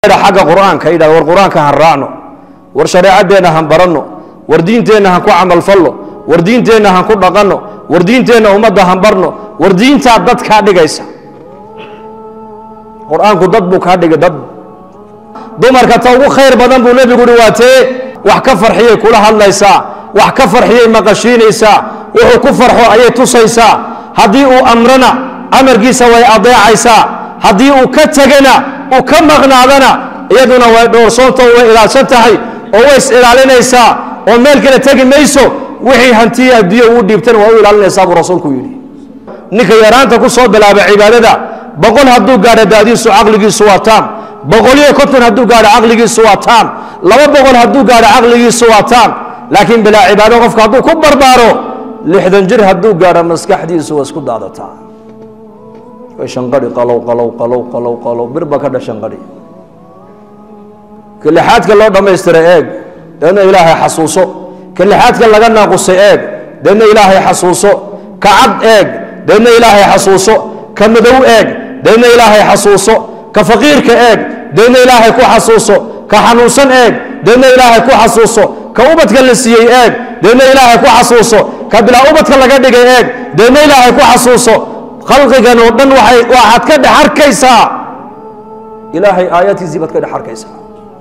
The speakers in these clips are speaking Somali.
xagga qur-aanka yidhahda war qur-aanka han raacno war shareecadeenna han baranno war diinteenna han ku camalfalno war diinteenna han ku dhaqanno war diinteenna ummadda han barno war diintaa dad kaa dhigaysa qur-aanku dad buu kaa dhigay dad dumarka ta ugu khayr badan buu nebigu uhi waa tee wax ka farxiyay kula hadlaysaa wax ka farxiyay maqashiinaysaa wuxuu ku farxo ayay tusaysaa haddii uu amrana amarkiisa way adeecaysaa haddii uu ka tegana uu ka maqnaadana iyaduna way dhoorsoonto way ilaalsan tahay oo way is ilaalinaysaa oo meel kale tegi mayso wixii hantiya adduunya uu dhiibtana waa u ilaalinaysaa buu rasuulku yidhi ninka yaraanta ku soo bilaaba cibaadada boqol hadduu gaadho daadiisu caqligiisu waa taam boqoliyo konton hadduu gaadho caqligiisu waa taam laba boqol hadduu gaadho caqligiisu waa taam laakiin bilaa cibaado qofka hadduu ku barbaaro lixdan jir hadduu gaadho maskaxdiisu waa isku daadataa way shanqadhi qalow qalow qalow qalow qalow birba ka dha shanqadhi kalixaadka loo dhammaystira eeg deedna ilaahay xasuuso kalixaadka laga naaqusay eeg deedna ilaahay xasuuso ka cad eeg deedna ilaahay xasuuso ka madow eeg deedna ilaahay xasuuso ka faqiirka eeg deedna ilaahay ku xasuuso ka xanuunsan eeg deedna ilaahay ku xasuuso ka ubadka la siiyey eeg deedna ilaahay ku xasuuso ka bilaa ubadka laga dhigay eeg deedna ilaahay ku xasuuso khalqigan oo dhan waxay waxaad ka dhex arkaysaa ilaahay aayaadkiisii baad ka dhex arkaysaa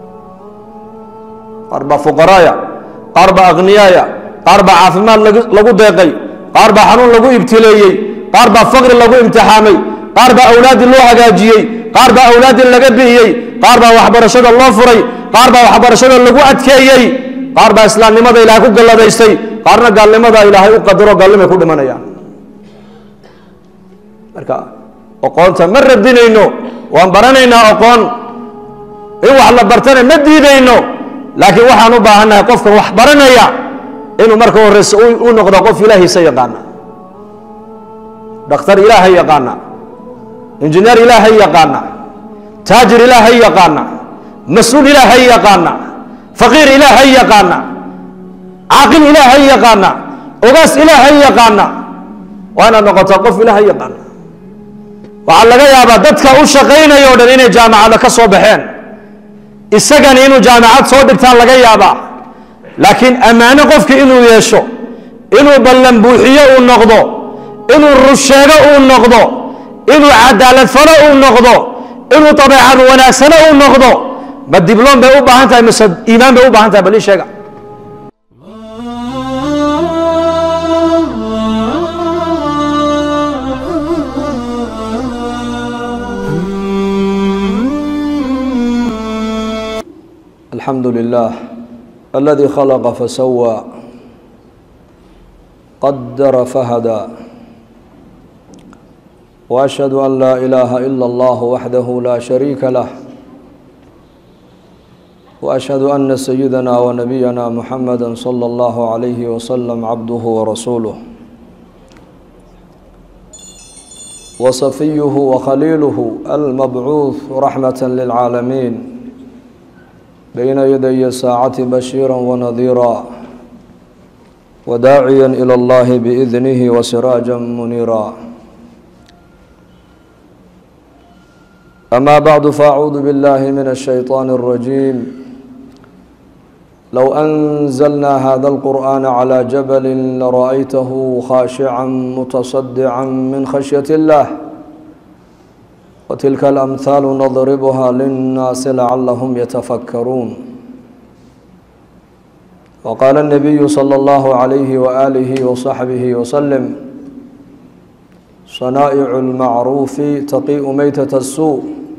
qaar baa fuqaraaya qaar baa akhniyaaya qaar baa caafimaad lagu- lagu deeqay qaar baa xanuun lagu ibtileeyey qaar baa faqri lagu imtixaamay qaar baa awlaaddii loo hagaajiyey qaar baa awlaaddii laga bi'iyey qaar baa waxbarashada loo furay qaar baa waxbarashada lagu adkeeyey qaar baa islaamnimada ilaahay ku galladaystay qaarna gaalnimada ilaahay u qadaro gaalnimay ku dhimanayaan marka aqoonta ma radinayno waan baranaynaa aqoon in wax la bartana ma diidayno laakiin waxaan u baahannahay qofkan wax baranaya inuu marka horeyse u u noqdo qof ilaahiisa yaqaana dhakhtar ilaahay yaqaana injineer ilaahay yaqaana taajir ilaahay yaqaana mas-uul ilaahay yaqaana faqiir ilaahay yaqaana caaqil ilaahay yaqaana ogaas ilaahay yaqaana waa inaad noqotaa qof ilaahay yaqaana waxaa laga yaabaa dadka u shaqaynaya o dhan inay jaamacada ka soo baxeen isagani inuu jaamacad soo dhigtaan laga yaabaa laakiin ammaano qofki inuu yeesho inuu ballan buuxiyo uu noqdo inuu rusheego uu noqdo inuu cadaalad falo uu noqdo inuu dabeecad wanaagsano uu noqdo ma dibloom bay u baahan tahay mise iimaan bay u baahan tahay bal ii sheega الحمد لله الذي خلق فسوى قدر فهدى واشهد ان لا اله الا الله وحده لا شريك له واشهد ان سيدنا ونبينا محمدا صلى الله عليه وسلم عبده ورسوله وصفيه وخليله المبعوث رحمه للعالمين بين يدي الساعة بشيرا ونذيرا وداعيا إلى الله بإذنه وسراجا منيرا أما بعد فأعوذ بالله من الشيطان الرجيم لو أنزلنا هذا القرآن على جبل لرأيته خاشعا متصدعا من خشية الله وتلك الأمثال نضربها للناس لعلهم يتفكرون وقال النبي صلى الله عليه وآله وصحبه وسلم صنائع المعروف تقيء ميتة السوء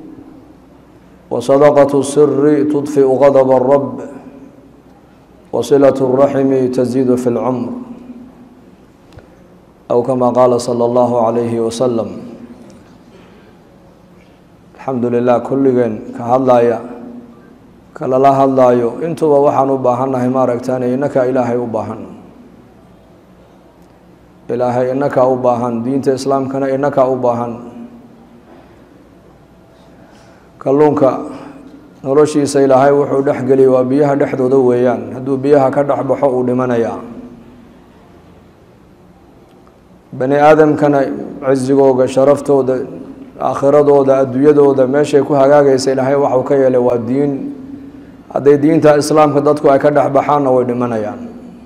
وصدقة السر تطفئ غضب الرب وصلة الرحم تزيد في العمر أو كما قال صلى الله عليه وسلم alxamdulilah kulligeen ka hadlaya kalala hadlaayo intuba waxaan u baahannahay maaragtaan innaka ilaahay u baahan ilaahay inakaa u baahan diinta islaamkana inakaa u baahan kalluunka noloshiisa ilaahay wuxuu dhexgeliyay waa biyaha dhexdooda weeyaan hadduu biyaha ka dhex baxo uu dhimanayaa bani aadamkana cizigooga sharaftooda aakhiradooda adduunyadooda meeshay ku hagaagaysa ilaahay waxuu ka yeelay waa diin hadday diinta islaamka dadku ay ka dhex baxaanna way dhimanayaan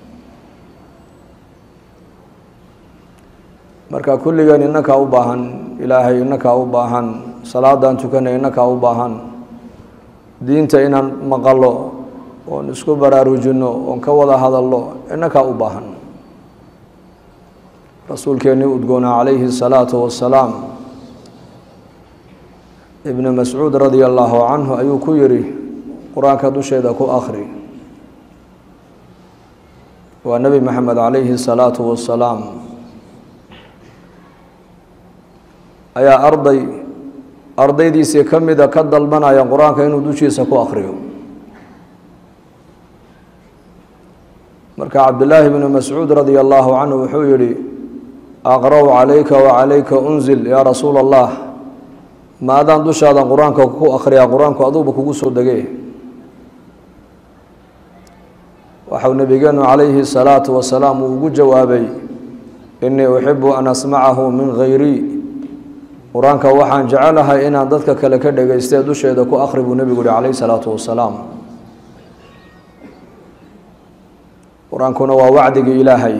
marka kulligeen inakaa u baahan ilaahay inakaa u baahan salaadaan tukanay inakaa u baahan diinta inaan maqalo oon isku baraarujinno oon ka wada hadalno inakaa u baahan rasuulkeennii udgoona calayhi الsalaatu wasalaam ibnu mascuud radia allaahu canhu ayuu ku yidhi qur-aanka dusheeda ku akri waa nebi maxamed calayhi الsalaatu wasalaam ayaa arday ardaydiisii ka mida ka dalbanaya qur-aanka inuu dushiisa ku akriyo marka cabdillaahi bnu mascuud radia allaahu canhu wuxuu yihi aqra' calayka wacalayka unzil yaa rasuula allah ma adaan dushaadan qur-aanka ku akhriyaa qur-aanku aduuba kugu soo degee waxau nabigeenu calayhi salaatu wasalaam uu ugu jawaabay inii uxibu an asmacahu min hayrii qur-aanka waxaan jecelahay inaan dadka kale ka dhegaystee dusheeda ku akhri buu nebigu yihi calayhi salaatu wasalaam qur-aankuna waa wacdigii ilaahay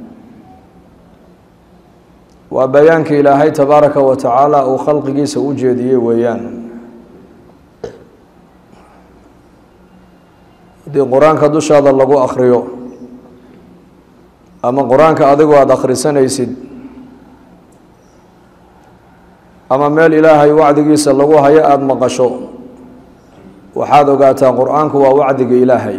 waa bayaankii ilaahay tabaaraka wa tacaala uu khalqigiisa u jeediyey weeyaan haddii qur-aanka dushaada lagu akhriyo ama qur-aanka adigoo aada akhrisanaysid ama meel ilaahay wacdigiisa lagu hayo aada maqasho waxaad ogaataa qur-aanku waa wacdiga ilaahay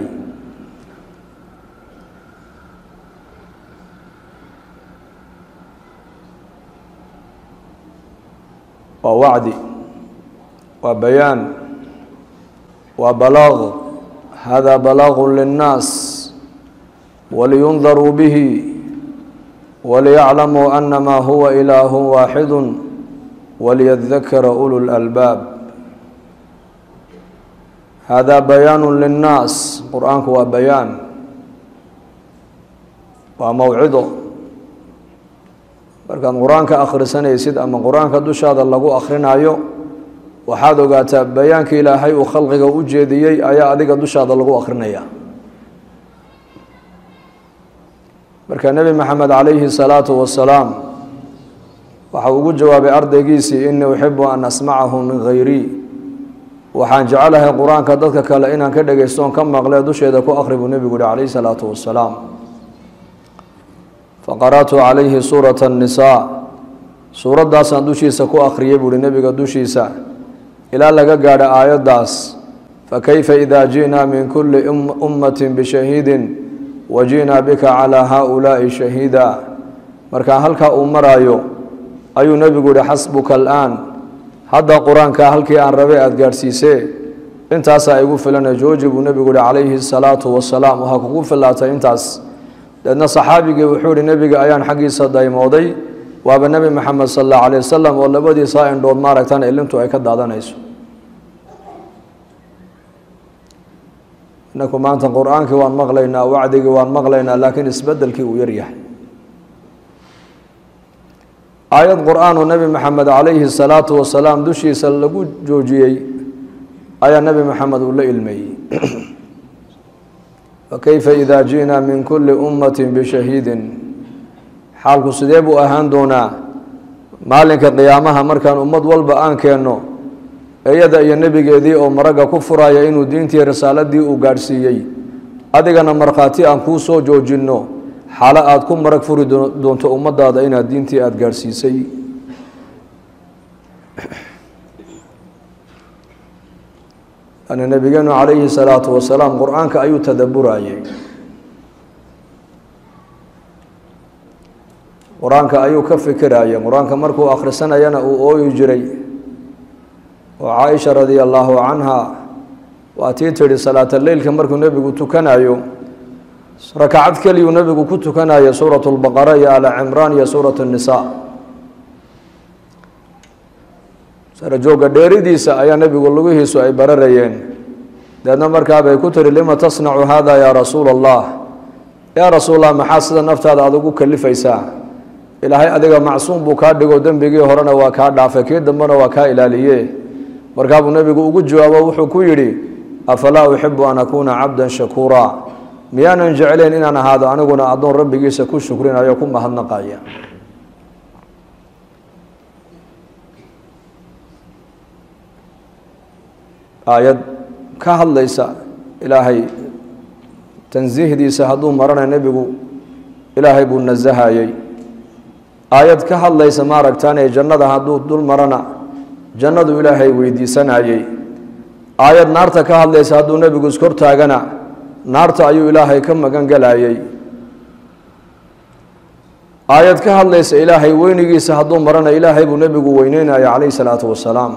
waa wacdi waa bayaan waa balaaq hada balaaqu linnaas waliyundaruu bihi waliyaclamuu anama huwa ilaahu waaxidu waliyadakara ulu lalbaab hada bayaanu linnaas qur-aanku waa bayaan waa mawcido markaad qur-aanka akhrisanaysid ama qur-aanka dushaada lagu akhrinayo waxaad ogaataa bayaanka ilaahay uu khalqiga u jeediyey ayaa adiga dushaada lagu akhrinaya marka nebi maxamed calayhi salaatu wasalaam waxau ugu jawaabay ardaygiisii inii uxibu an asmacahu min hayrii waxaan jecelahay qur-aanka dadka kale inaan ka dhegaystoon ka maqlee dusheeda ku akhri buu nebigu yihi calayhi salaatu wasalaam faqara'tu calayhi suurata annisaa suuraddaasaan dushiisa ku akhriyey buuhi nebiga dushiisa ilaa laga gaadho aayaddaas fakayfa idaa ji'naa min kulli ummatin bishahiidin wa ji'naa bika calaa haaulaa'i shahiida markaa halkaa uu maraayo ayuu nebigu yihi xasbuka alaan hadda qur-aanka halkii aan rabay aada gaadhsiisee intaasaa igu filana jooji buu nebigu yihi calayhi salaatu wasalaam waxaa kugu filaatay intaas deedna saxaabigii wuxuu yihi nebiga ayaan xaggiisa daymooday waaba nebi maxamed sal allahu alayh wasalam oo labadiisaa indhood maaragtaan ilintu ay ka daadanayso inaku maanta qur-aankii waan maqlaynaa wacdigii waan maqlaynaa laakiin isbedelkii uu yaryahay aayad qur-aanoo nebi maxamed calayhi salaatu wasalaam dushiisa lagu joojiyey ayaa nebi maxamed uu la ilmeeyey fakayfa idaa ji'naa min kulli ummatin bishahiidin xaalku sidee buu ahaan doonaa maalinka qiyaamaha markaan ummad walba aan keenno iyada iyo nebigeedii oo maragga ku furaya inuu diintii risaaladii uu gaadhsiiyey adigana markhaati aan kuu soo joojinno xaalo aada ku marag furi doonto ummadaada inaad diintii aada gaadhsiisay yani nebigeenu calayhi salaatu wasalaam qur-aanka ayuu tadaburayey qur-aanka ayuu ka fikirayay qur-aanka markuu akhrisanayana uu ooyi jiray oo caaisha radia allaahu canha waa tii tidhi salaata leylka markuu nebigu tukanayo rakacad keliyuu nebigu ku tukanaya suurat lbaqara iyo ala cimraan iyo suurat nnisaa sarajooga dheeridiisa ayaa nebigu lugihiisu ay bararayeen deedna markaabay ku tiri lima tasnacu hada yaa rasuula allah yaa rasuul allah maxaa sida naftaada aada ugu kalifaysaa ilaahay adiga macsuum buu kaa dhigo dembigii horena waa kaa dhaafay kii dambena waa kaa ilaaliye markaabuu nebigu ugu jawaabo wuxuu ku yidhi afalaa uxibu an akuuna cabdan shakuura miyaanan jeclayn inaan ahaado aniguna addoon rabbigiisa ku shukrinayo ku mahadnaqaya aayad ka hadlaysa ilaahay tansiihdiisa hadduu marana nebigu ilaahay buu nasahayey aayad ka hadlaysa maaragtaane jannada hadduu dul marana jannadu ilaahay weydiisanayey aayad naarta ka hadlaysa hadduu nebigu iskortaagana naarta ayuu ilaahay ka magan galayey aayad ka hadlaysa ilaahay weynigiisa hadduu marana ilaahay buu nebigu weyneynaya calayhi salaatu wasalaam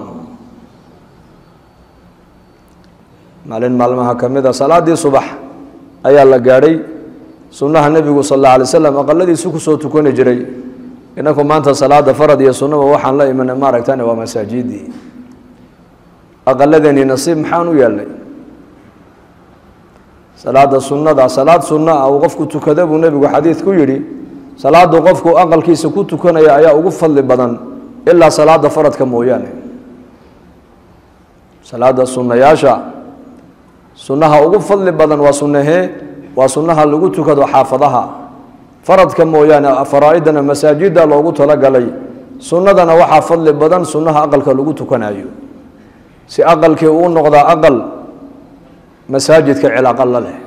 maalin maalmaha ka mid a salaadii subax ayaa la gaadhay sunnaha nebigu sal alla alay slam aqaladiisu kusoo tukani jiray inaku maanta salaada farad iyo sunnaba waxaan la imanay maaragtane waa masaajidii aqaladeeni nasiib maxaan u yeelnay salaada sunnada salaad sunno ah uu qofku tukada buu nebigu xadiid ku yidhi salaadu qofku aqalkiisa ku tukanaya ayaa ugu fadli badan ilaa salaada faradka mooyaane salaada sunnayaasha sunnaha ugu fadli badan waa sunnahee waa sunnaha lagu tukado xaafadaha faradka mooyaane faraa-idana masaajida loogu talagalay sunnadana waxaa fadli badan sunnaha aqalka lagu tukanayo si aqalkii uu noqdaa aqal masaajidka cilaaqa la leh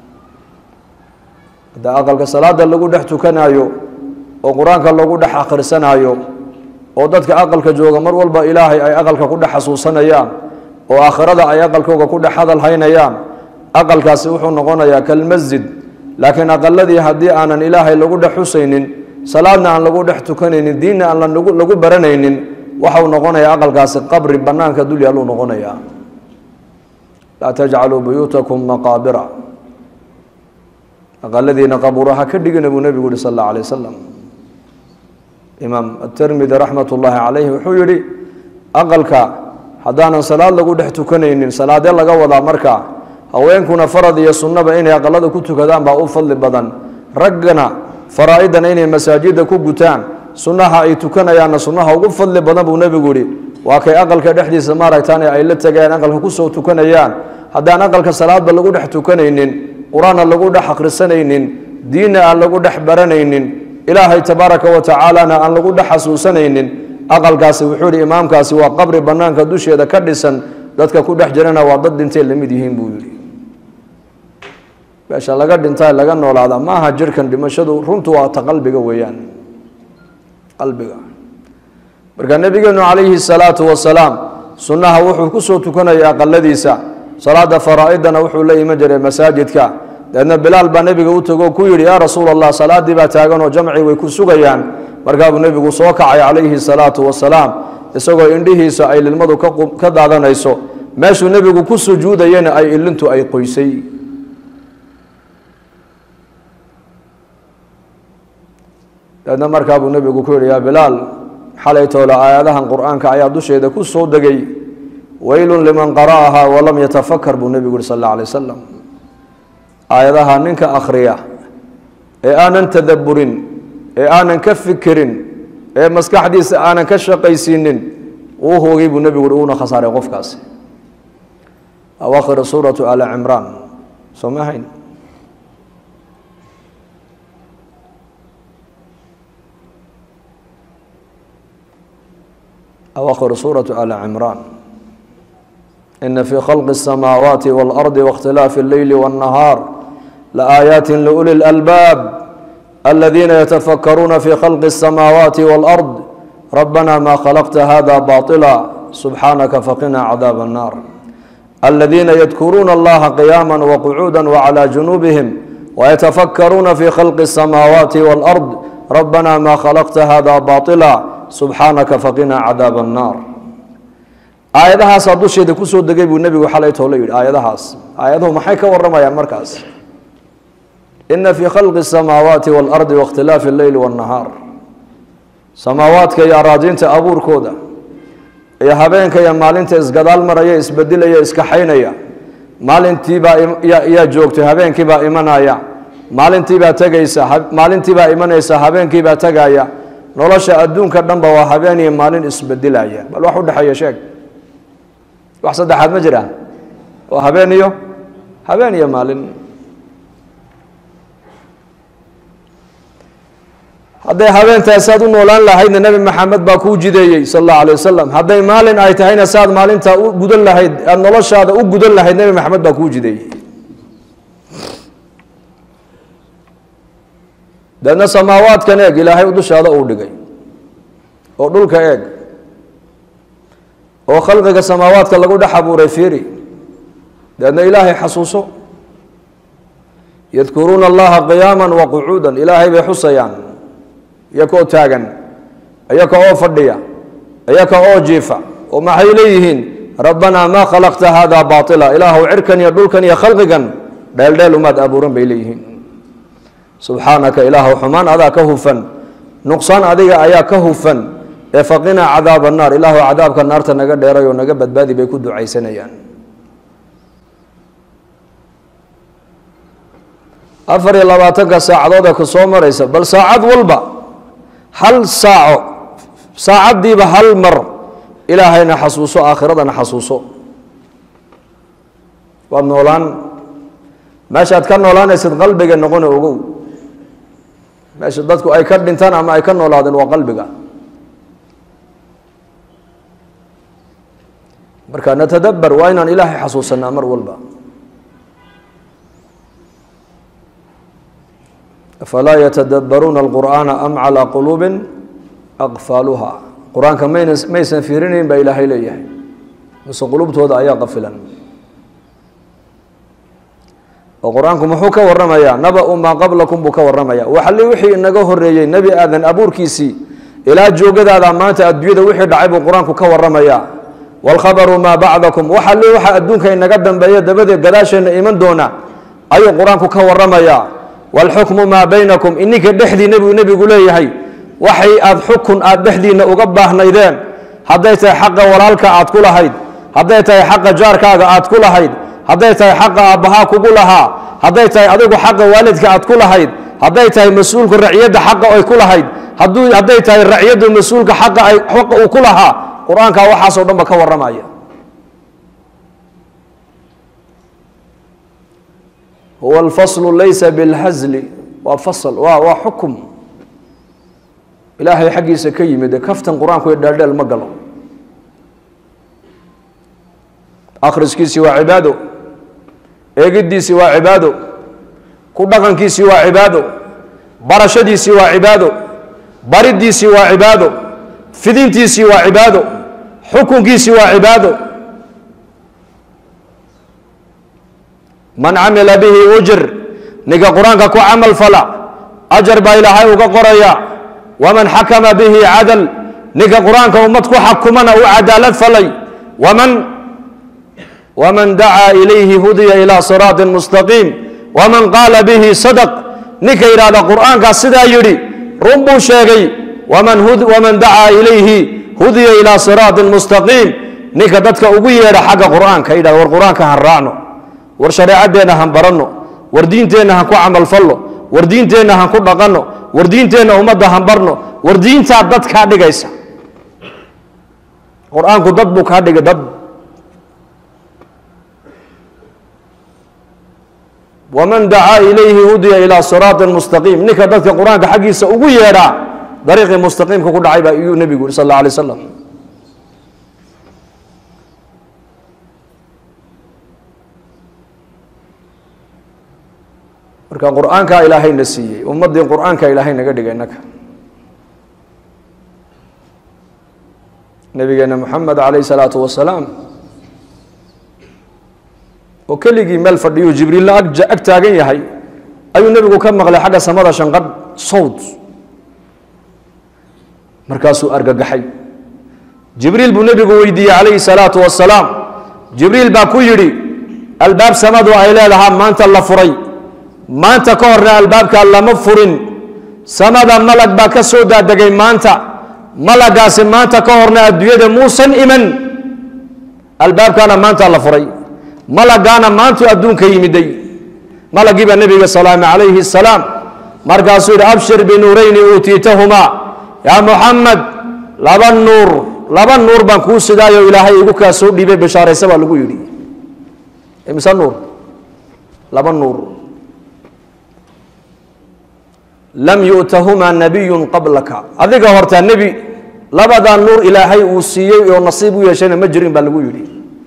hadda aqalka salaada lagu dhex tukanayo oo qur-aanka lagu dhex akhrisanayo oo dadka aqalka jooga mar walba ilaahay ay aqalka ku dhex xasuusanayaan oo aakhirada ay aqalkooga ku dhex hadal haynayaan aqalkaasi wuxuu noqonayaa kalmasjid laakiin aqaladii haddii aanan ilaahay lagu dhex xusaynin salaadna aan lagu dhex tukanaynin diinna aan lagu baranaynin waxau noqonayaa aqalkaasi qabri banaanka dul yaaluu noqonayaa laa tajcaluu buyuutakum maqaabira aqaladiina qabuuraha ka dhigina buu nebigu yihi sal alla alay wasalam imaam atermidi raxmat ullaahi calayhi wuxuu yihi aqalka haddaanan salaad lagu dhex tukanaynin salaadee laga wadaa marka haweenkuna farad iyo sunnaba inay aqalada ku tukadaan baa u fadli badan raggana faraa-idana inay masaajida ku gutaan sunnaha ay tukanayaanna sunnaha ugu fadli badan buu nebigu yihi waa kay aqalka dhexdiisa maaragtaan ay la tegayaan aqalka kusoo tukanayaan haddaan aqalka salaadba lagu dhex tukanaynin qur-aanna lagu dhex akhrisanaynin diinna aan lagu dhex baranaynin ilaahay tabaaraka wa tacaalana aan lagu dhex xasuusanaynin aqalkaasi wuxuu yihi imaamkaasi waa qabri banaanka dusheeda ka dhisan dadka ku dhex jirana waa dad dhintay lamid yihiin buu yihi meesha laga dhintaa laga noolaada ma aha jirkan dhimashadu runtu waa ta qalbiga weeyaan qalbiga marka nabigeenu calayhi salaatu wasalaam sunnaha wuxuu kusoo tukanaya aqaladiisa salaada faraa-idana wuxuu la iman jiray masaajidka dabeedna bilaal baa nebiga u tago ku yidhi yaa rasuul allah salaadii baa taaganoo jamci way ku sugayaan markaabuu nebigu soo kacay calayhi salaatu wasalaam isagoo indhihiisa ay lilmadu ka daadanayso meeshuu nebigu ku sujuudayana ay ilintu ay qoysay dabeedna markaa buu nebigu ku yihi yaa bilaal xalay toole aayadahan qur-aanka ayaa dusheeda ku soo degay weylun liman qara'ahaa walam yatafakar buu nebigu yihi sal alla alay wasalam aayadaha ninka akhriya ee aanan tadabburin ee aanan ka fikirin ee maskaxdiisa aanan ka shaqaysiinin uu hoogay buu nebigu yihi uuna khasaaray qofkaasi awaakhir suuratu ala cimraan soo ma hayn أواخر سورة آل عمران إن في خلق السماوات والأرض واختلاف الليل والنهار لآيات لأولي الألباب الذين يتفكرون في خلق السماوات والأرض ربنا ما خلقت هذا باطلا سبحانك فقنا عذاب النار الذين يذكرون الله قياما وقعودا وعلى جنوبهم ويتفكرون في خلق السماوات والأرض ربنا ما خلقت هذا باطلا subxaanaka faqinaa cadaab annaar aayadahaasaa dusheeda kusoo degay buu nebigu xalay toole yidhi aayadahaas aayaduhu maxay ka waramayaan markaas ina fii khalqi asamaawaati waalardi waاkhtilaafi alleyli waاnnahaar samaawaadka iyo araadiinta abuurkooda iyo habeenka iyo maalinta isgadaal maraya isbedilaya iskaxaynaya maalintiibaa yaa joogtay habeenkiibaa imanaya maalintiibaa tegaysa maalintiibaa imanaysa habeenkiibaa tegaya nolosha adduunka dhanba waa habeen iyo maalin isbedelaya bal wax u dhexeeya sheeg wax saddexaad ma jiraan waa habeen iyo habeen iyo maalin hadday habeentahay saad u noolaan lahaydna nebi maxamed baa kuu jideeyey sal allahu alay wasalam hadday maalin ay tahayna saad maalintaa u gudan lahayd aad noloshaada u gudan lahayd nebi maxamed baa kuu jideeyey deedna samaawaadkan eeg ilaahay dushaada uu dhigay oo dhulka eeg oo khalqiga samaawaadka lagu dhex abuuray fiiri deedna ilaahay xasuuso yadkuruuna allaha qiyaama wa qucuudan ilaahay bay xusayaan iyaka oo taagan iyaka oo fadhiya iyaka oo jiifa oo maxay leeyihiin rabbanaa maa khalaqta hada baila ilaahu cirkan iyo dhulkan iyo khalqigan dheeldheel umaad abuuran bay leeyihiin subxaanaka ilaahu xumaan adaa ka hufan nuqsaan adiga ayaa ka hufan ee faqinaa cadaaba naar ilaahu cadaabka naarta naga dheeray oo naga badbaadi bay ku ducaysanayaan afar iyo labaatanka saacadood ee ku soo maraysa bal saacad walba hal saaco saacaddiiba hal mar ilaahayna xasuuso aakhiradana xasuuso waad noolaan meeshaad ka noolaanaysid qalbiga noqona ogow meesha dadku ay ka dhintaan ama ay ka noolaadeen waa qalbiga marka natadabar waa inaan ilaahay xasuusanaa mar walba afalaa yatadabbaruuna alqur'aana am calaa quluubin aqfaaluha qur-aanka mayna maysan fiirinayn baa ilaahay leeyahay mise qulubtooda ayaa qafilan oo qur-aanku muxuu ka waramayaa naba-u maa qablakum buu ka waramaya waxali wixii inaga horeeyey nebi aadan abuurkiisii ilaa joogadaada maanta adduunyada wixii dhacay buu qur-aanku ka waramayaa waalkhabaru maa bacdakum waxali waxa adduunka inaga dambeeya dabadeed gadaasheenna iman doona ayuu qur-aanku ka waramayaa waalxukmu maa baynakum ininka dhexdii nebigu nebigu leeyahay waxay aad xukun aad dhexdiinna uga baahnaydeen hadday tahay xaqa walaalka aad ku lahayd hadday tahay xaqa jaarkaaga aad ku lahayd hadday tahay xaqa aabbahaa kugu lahaa hadday tahay adigu xaqa waalidka aad ku lahayd hadday tahay mas-uulka raciyadda xaqa ay ku lahayd hadduu hadday tahay raciyaddu mas-uulka xaqa ay xaqa uu ku lahaa qur-aankaa waxaasoo dhan ba ka warramaya huwa alfaslu laysa bilhazli waa fasl waa waa xukum ilaahay xaggiisa ka yimid ee kaftan qur-aanku iyo dheeldheel ma galo akhriskiisii waa cibaado eegiddiisii waa cibaado ku dhaqankiisii waa cibaado barashadiisii waa cibaado bariddiisii waa cibaado fidintiisii waa cibaado xukunkiisii waa cibaado man camila bihi ujr ninka qur-aanka ku camal fala ajar baa ilaahay uga qoraya waman xakama bihi cadal ninka qur-aanka ummad ku xakumana u cadaalad falay waman wman dacaa ilayhi hudiya ilى siraaطi mustaqiim wman qaala bihi sadq ninka yidhahda qur'aankaas sidaa yidhi run buu sheegay waman dacaa ilayhi hudiya ilى siraaطi mustaqiim ninka dadka ugu yeedha xagga qur'aanka yidhahda war qur'aanka han raacno war shareecadeenna han baranno war diinteenna han ku camalfalno war diinteenna han ku dhaqanno war diinteenna ummadda han barno war diintaa dad kaa dhigaysa qur-aanku dad buu kaa dhigay dad wman dacaa ilayhi hudiya ilى siraaطi mustaqiim ninka dadka qur-aanka xaggiisa ugu yeedhaa dariiqii mustaqiimka ku dhacay baa iyuu nebigu yuri sal اla alay slam marka qur-aankaa ilaahayna siiyey ummaddii qur-aanka ilaahay naga dhigay innaka nabigeena moxamed calayh salaatu wasalaam oo keligii meel fadhiyuu jibriilla ag taagan yahay ayuu nebigu ka maqlay xagga samada shanqadh sawd markaasuu argagaxay jibriil buu nebigu weydiiyey calayhi salaatu wasalaam jibriil baa ku yidhi albaab samadu ay leedahaa maanta la furay maanta ka horna albaabkaa lama furin samada malag baa ka soo daadegay maanta malagaasi maanta ka horna adduunyada muusan iman albaabkaana maanta la furay malagaana maantuu adduunka yimiday malagiibaa nebiga salaame calayhi salaam markaasuu yidhi abshir binuurayni uutiitahumaa yaa muxamed laba nuur laba nuur baan kuu sidaayo ilaahay igu kaa soo dhiibay bashaaraysa baa lagu yidhi imise nuur laba nuur lam yu'tahumaa nabiyun qablaka adiga hortaa nebi labadaa nuur ilaahay uu siiyey oo nasiib u yeeshayna ma jirin baa lagu yidhi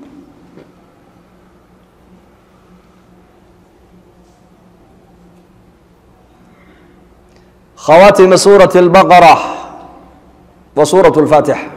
khawaatima suurati albaqara wa suuratu lfaatixa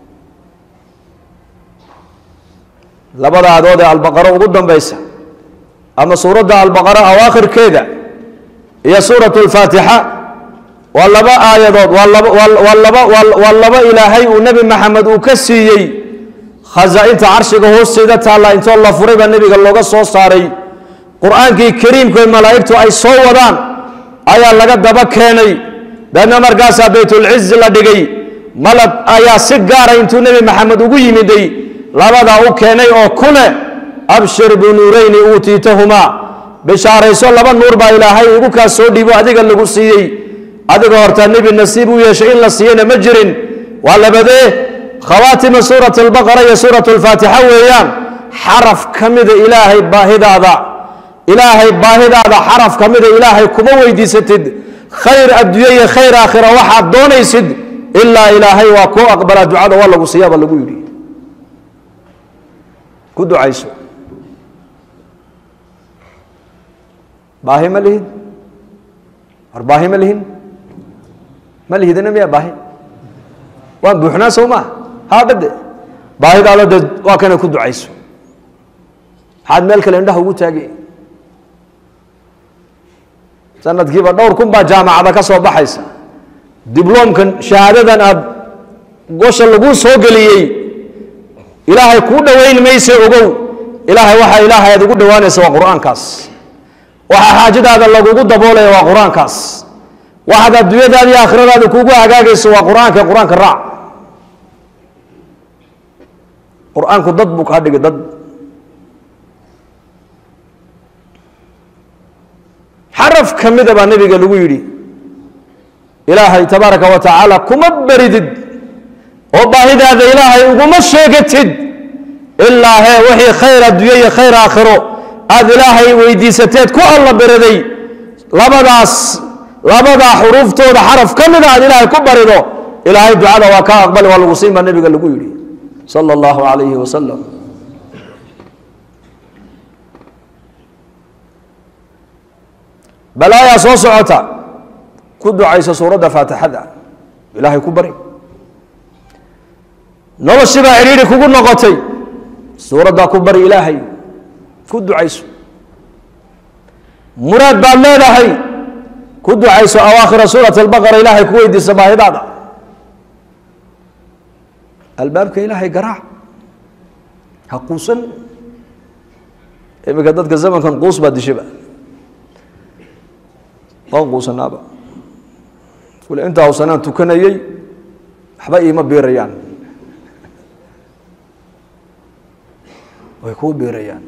labada aadood ee albaqaro ugu dambaysa ama suuradda albaqara awaakhirkeeda iyo suuratu lfaatixa waa laba aayadood waa laba waa laba waa laba ilaahay uu nebi maxamed uu ka siiyey khasaa-inta carshiga hoosteeda taalla intoo la furay baa nebiga looga soo saaray qur-aankii kariimku ee malaa'igtu ay soo wadaan ayaa laga daba keenay daedna markaasaa baytulcizi la dhigay malab ayaa si gaara intuu nebi maxamed ugu yimiday labadaa u keenay oo kune abshir binuurayni uutiitahumaa bishaarayso laba nuur baa ilaahay igu kaa soo dhiibo adiga lagu siiyey adiga hortaa nebi nasiib u yeeshay in la siiyana ma jirin waa labadee khawaatima suurat albaqara iyo suurat alfaatixa weeyaan xaraf ka mida ilaahay baahidaada ilaahay baahidaada xaraf ka mida ilaahay kuma weydiisatid khayr adduunye iyo khayr aakhira waxaad doonaysid ilaa ilaahay waa kuu aqbalaa ducada waa lagu siiyaaba lagu yidhi ku ducayso baahi ma lihid war baahi ma lihin ma lihidina miyaa baahi waan buuxnaa sow maa haadhade baahidaada de waa kana ku ducayso maxaad meel kale indhaha ugu taagay sanadkiiba dhowr kun baa jaamacada ka soo baxaysa dibloomkan shahaadadan aada gosha laguu soo geliyey ilaahay kuu dhoweyn mayse ogow ilaahay waxaa ilaahay aad ugu dhowaanaysa waa qur-aankaas waxaa xaajadaada lagugu daboolaya waa qur-aankaas waxaad adduunyadaada iyo aakhiradaada kuugu hagaagayso waa qur-aanka qur-aanka raac qur-aanku dad buu kaa dhigay dad xaraf ka mida baa nebiga lagu yidhi ilaahay tabaaraka wa tacaala kuma beridid oo baahidaada ilaahay uguma sheegatid ilaa hee wixii khayr adduunye iyo khayr aakhiro aada ilaahay weydiisateed ku alla beraday labadaas labadaa xuruuftooda xaraf ka mida aad ilaahay ku barido ilaahay ducada waa kaa aqbali waa lagu siin baa nebiga lagu yidhi sala allahu calayhi wasalam balaayaa soo socota ku ducayso suuradda faatixada ilaahay ku bari noloshii baa cidhiidhi kugu noqotay suuraddaa ku bari ilaahay ku ducayso muraad baad leedahay ku ducayso awaakhira suurat albaqara ilaahay ku weydiisa baahidaada albaabka ilaahay garaac ha quusan iminka dadka zamankan quus baa dishaba waan quusanaaba kule intaa hawsanaan tukanayey waxba iima biirayaan way kuu biirayaan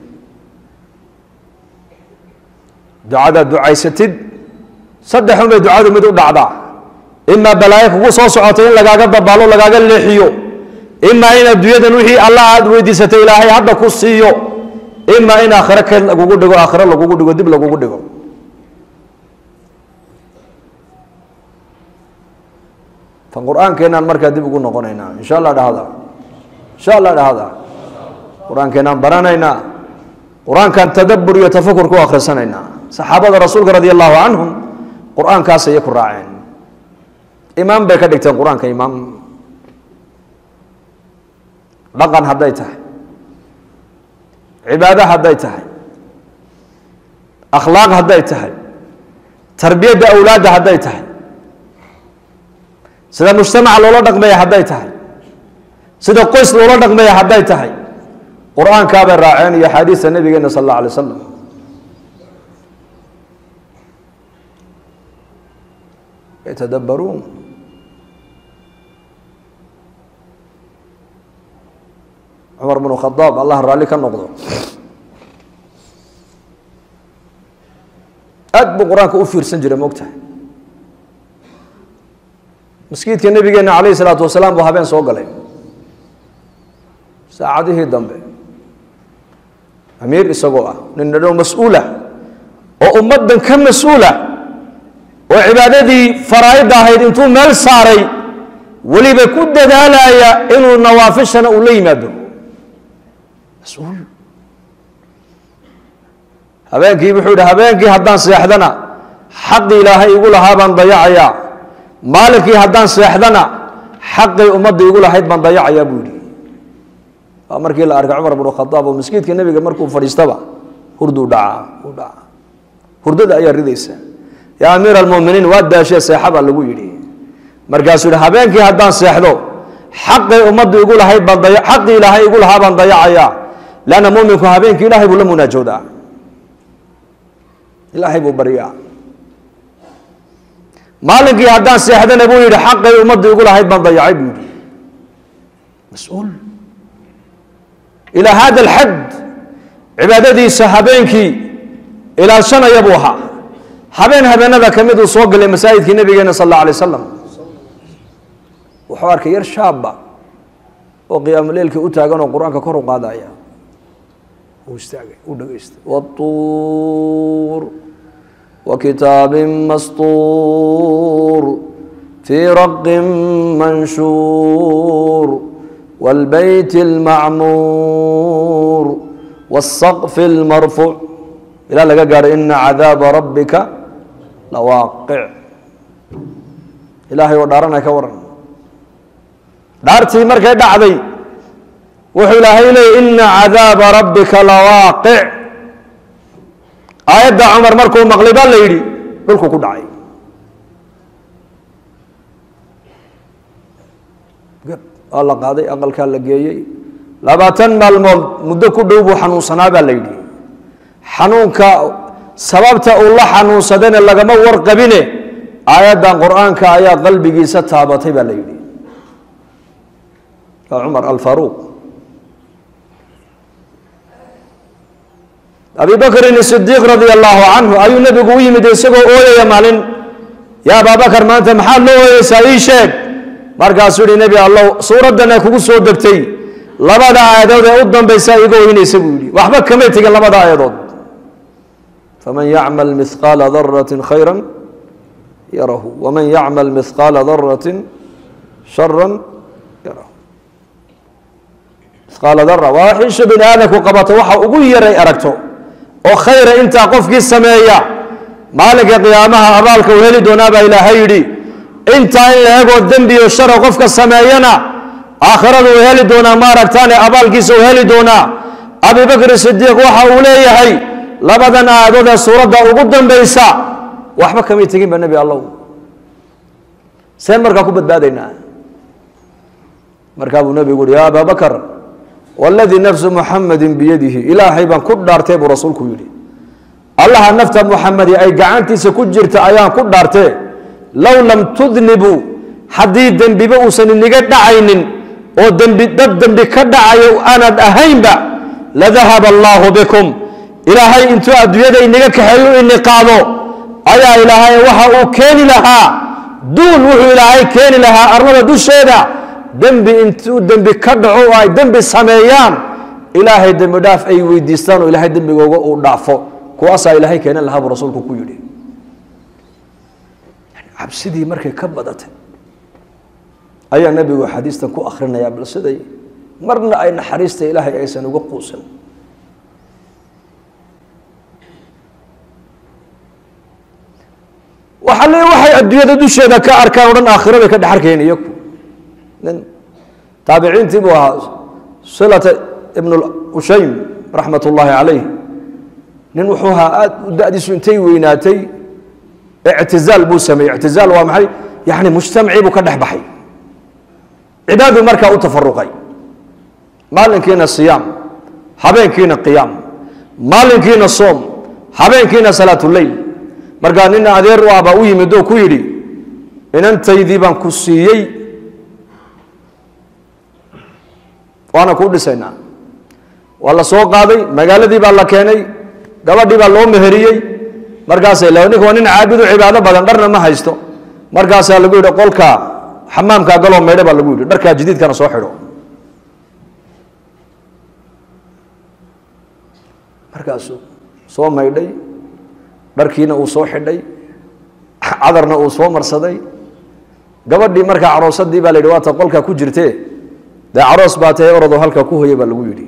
ducadaad ducaysatid saddexun bay ducadu mid u dhacdaa imaa balaayo kugu soo socotay in lagaaga dabaalo lagaaga leexiyo imaa in adduunyadan wixii allah aad weydiisatay ilaahay hadda ku siiyo imaa in aakhiro keed lagugu dhigo aakhiro lagugu dhigo dib lagugu dhigo tan qur-aankeenaan markaa dib ugu noqonaynaa insha allah dhahda insha allah dhahda qur-aankeenaan baranaynaa qur-aankan tadabbur iyo tafakur ku akhrisanaynaa saxaabada rasuulka radi allahu canhum qur-aankaas ayay ku raaceen imaam bay ka dhigteen qur-aanka imaam dhaqan hadday tahay cibaado hadday tahay akhlaaq hadday tahay tarbiyadda awlaadda hadday tahay sida mujtamaca loola dhaqmaya hadday tahay sida qoys loola dhaqmaya hadday tahay qur-aankaabay raaceen iyo axaadiista nabigeena sal alla alay wasalam yatadabbaruun cumar bnu khadaab allah raalli ka noqdo aad buu qur-aanka u fiirsan jiray moogtahay maskiidka nabigeena calayhi salaatu wasalaam buu habeen soo galay saacadihii dambe amiir isagoo ah nin dhadhow mas-uula oo ummaddan ka mas-uula oo cibaadadii faraa'idda ahayd intuu meel saaray weliba ku dadaalaya inuu nawaafishana uu la yimaado mas-uul habeenkii wuxuu yidhi habeenkii haddaan seexdana xaqii ilaahay igu lahaa baan dayacayaa maalinkii haddaan seexdana xaqii ummadda igu lahayd baan dayacayaa buu yidhi waa markii la arkay cumar bnu khadaab oo maskiidka nebiga markuu fadhiistaba hurduu dhacaa u dhacaa hurdada ayaa ridaysa yaa amiir almuminiin waa daashee seexa baa lagu yidhi markaasuu yidhi habeenkii haddaan seexdo xaqii ummadda igu lahayd baan daya xaqii ilaahay igu lahaa baan dayacayaa leanna muminku habeenkii ilaahay buu la munaajoodaa ilaahay buu baryaa maalinkii haddaan seexdana buu yidhi xaqay ummadda igu lahayd baan dayacay buu yidhi mas-uul ilaa hada alxad cibaadadiisa habeenkii ilaashanaya buu ahaa habeen habeenada ka mid uu soo galay masaajidkii nabigeena sal alla alay wasalam wuxuu arkay yar shaaba oo qiyaamuleelkii u taagan oo qur-aanka kor u qaadaya uu istaagay uu dhegaystay watuur وكتاب مسطور في رق منشور والبيت المعمور والسقف المرفوع إلى لقى قال إن عذاب ربك لواقع إلهي ودارنا كورن دارتي مركي دعدي وحي إلهي لي إن عذاب ربك لواقع aayadda cumar markuu maqlay baa la yidhi dhulku ku dhacay waa la qaaday aqalkaa la geeyey labaatan maalmood muddo ku dhow buu xanuunsanaa baa la yidhi xanuunka sababta uu la xanuunsadayna lagama warqabine aayaddan qur-aanka ayaa qalbigiisa taabatay baa la yidhi waa cumar alfaruuq abi bakrin sidiiq radia allahu canhu ayuu nebigu u yimid isagoo ooyaya maalin yaa abaabakar maanta maxaad loo ooyeysaa ii sheeg markaasuu yihi nebi allow suuraddana kugu soo degtay labada aayadood ee u dambaysa iga oynaysa buu yihi waxba kamay tegin labada aayadood faman yacmal mihqaala daratin khayra yarahu waman yacmal mihqaala daratin shara yarahu mihqaala dara waa wax isha bini aadamku qabato waxa ugu yaray aragto oo khayra intaa qofkii sameeya maalinka qiyaamaha abaalka uu heli doonaa baa ilaahay yidhi intaa in la egoo dembiyo shara qofka sameeyana aakhirada uu heli doonaa ma aragtaane abaalkiisa uu heli doonaa abi bakri sidiiq waxa uu leeyahay labadan aayadood ee suuradda ugu dambaysa waxba kamay tegin ba nebi allow seen markaa ku badbaadaynaa markaa buu nebigu uhi ya abaa bakar waladii nafsu muxamadin biyadihi ilaahay baan ku dhaartee buu rasuulku yidhi allaha nafta muxamadi ay gacantiisa ku jirta ayaan ku dhaartee low lam tudnibuu haddii dembiba uusan iniga dhacaynin oo dembi dad dembi ka dhacayo aanad ahaynba ladahaba allaahu bikum ilaahay intuu adduunyada inaga kaxeeyo ini qaado ayaa ilaahay waxa uu keeni lahaa duul wuxuu ilaahay keeni lahaa arlada dusheeda dembi intuu dembi ka dhaco oo ay dembi sameeyaan ilaahay dembi dhaaf ay weydiistaan oo ilaahay dembigooga uu dhaafo kuwaasaa ilaahay keenan lahaa buu rasuulku ku yidhi cabsidii markay ka badatay ayaa nebigu xadiistan ku akhrinayaa bal siday marna ay naxariista ilaahay aysan uga quusan waxa le waxay adduunyada dusheeda ka arkaan o dhan aakhiraday ka dhex arkayn iyaku nin taabiciintii buu ahaa silata ibn ushaym raxmat ullaahi calayh nin wuxuu ahaa aada u da-diisu intay weynaatay ictizaal buu sameeyey ictizaal waa maxay yani mujtamacii buu ka dhex baxay cibaaduu markaa u tafaruqay maalinkiina siyaam habeenkiina qiyaam maalinkiina soom habeenkiina salaatuleyl markaa nin adeer u ahbaa u yimid oo ku yidhi inantaydii baan ku siiyey waana kuu dhisaynaa waa la soo qaaday magaaladii baa la keenay gabadhii baa loo meheriyey markaasay le ninka waa nin caabudu cibaado badan dharna ma haysto markaasaa lagu yidhi qolka xamaamkaa galoo maydho baa lagu yidhi dharkaa jadiidkana soo xidho markaasuu soo maydhay dharkiina uu soo xidhay cadarna uu soo marsaday gabadhii markaa caroosadii baa la yidhi waata qolkaa ku jirtee dee caroos baa tahay orodoo halkaa ku hoya baa lagu yidhi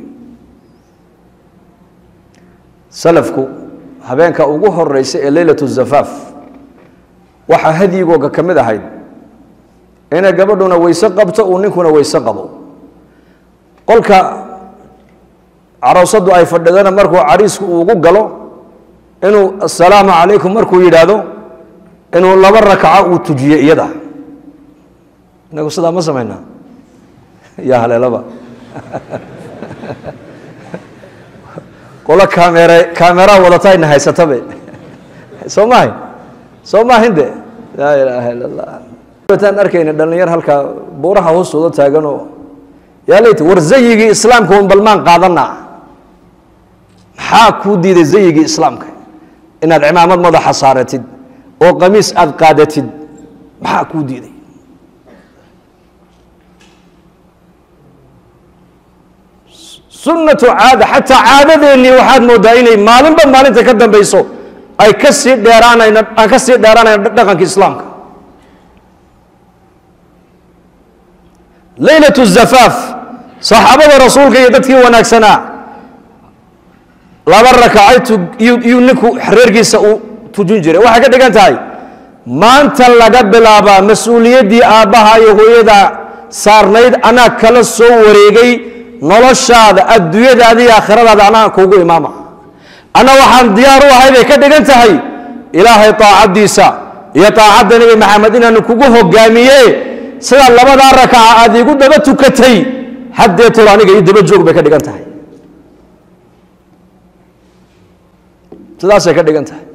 salafku habeenka ugu horeysa ee leylat zafaaf waxaa hadyigooga ka mid ahayd inay gabadhuna weyse qabto uu ninkuna weyse qabo qolka caroosadu ay fadhidana markuu cariisku ugu galo inuu assalaamu calaykum markuu yidhaahdo inuu laba rakaco uu tujiyo iyada inagu sidaa ma samaynaa ya haleelaba qolo kaamere kaameraa wadata ayna haysatabe soo maahay soo maahin de laa ilaaha illa allah taan arkayna dhalinyar halkaa buuraha hoostooda taaganoo yaa leyt war zayigii islaamka un balmaan qaadana maxaa kuu diiday zayigii islaamka inaad cimaamad madaxa saaratid oo qamiis aada qaadatid maxaa kuu diiday sunnatu caada xataa caadadeennii waxaad moodaa inay maalinba maalinta ka dambayso ay ka sii dheeraanayno aan ka sii dheeraanayno dhaqanka islaamka leylat zafaaf saxaabada rasuulka iyo dadkii wanaagsanaa laba rakacay iyuu ninku reerkiisa uu tujin jiray waxay ka dhigan tahay maanta laga bilaabaa mas-uuliyaddii aabbaha iyo hooyada saarnayd anaa kala soo wareegay noloshaada adduunyadaada iyo aakhiradaada anaa kuugu imaama anna waxaan diyaar u ahay bay ka dhigan tahay ilaahay taacaddiisa iyo taacadda nebi maxamed inaanu kugu hogaamiye sidaa labadaa rakaca aad iigu daba tukatay haddeetol aniga io daba joog bay ka dhigan tahay sidaasay ka dhigan tahay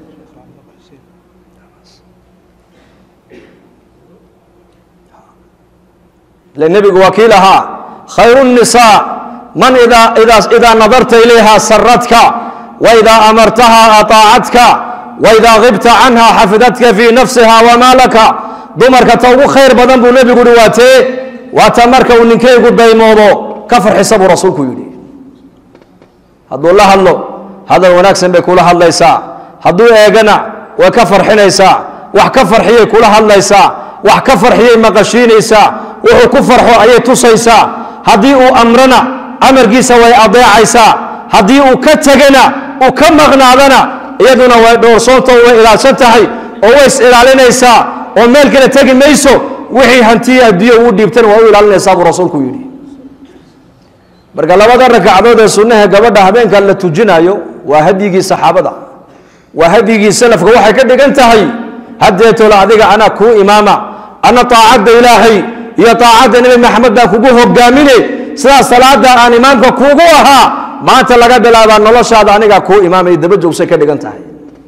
ile nebigu waa kii lahaa khayru الnisaa man idaa idaa idaa nadarta ilayha saradka waidaa amartaha aطaacadka waidaa gibta canha xafidadka fii nafsiha wamaalaka dumarka ta ugu khayr badan buu nebigu uhi waatee waata marka uu ninkaygu daymoodo ka farxisa buu rasuulku yidhi hadduu la hadlo hadal wanaagsan bay kula hadlaysaa hadduu eegana way ka farxinaysaa wax ka farxiyay kula hadlaysaa wax ka farxiyay maqashiinaysaa wuxuu ku farxo ayay tusaysaa haddii uu amrana amarkiisa way adeecaysaa haddii uu ka tegana uu ka maqnaadana iyaduna way dhowrsoonto way ilaalsan tahay oo way is ilaalinaysaa oo meel kale tegi mayso wixii hantiyi adduunya uu dhiibtana waa u ilaalinaysaa buu rasuulku yidhi marka labada ragcadood ee sunnaha gabadha habeenka la tujinayo waa hadyigii saxaabada waa hadyigii salafka waxay ka dhigan tahay haddeetoola adiga anaa kuu imaama ana taacadda ilaahay iyo taacadda nebi maxamed baan kugu hogaamine sidaa salaada aan imaamka kuugu ahaa maanta laga bilaabaa noloshaada anigaa kuu imaamay daba joogsay ka dhigan tahay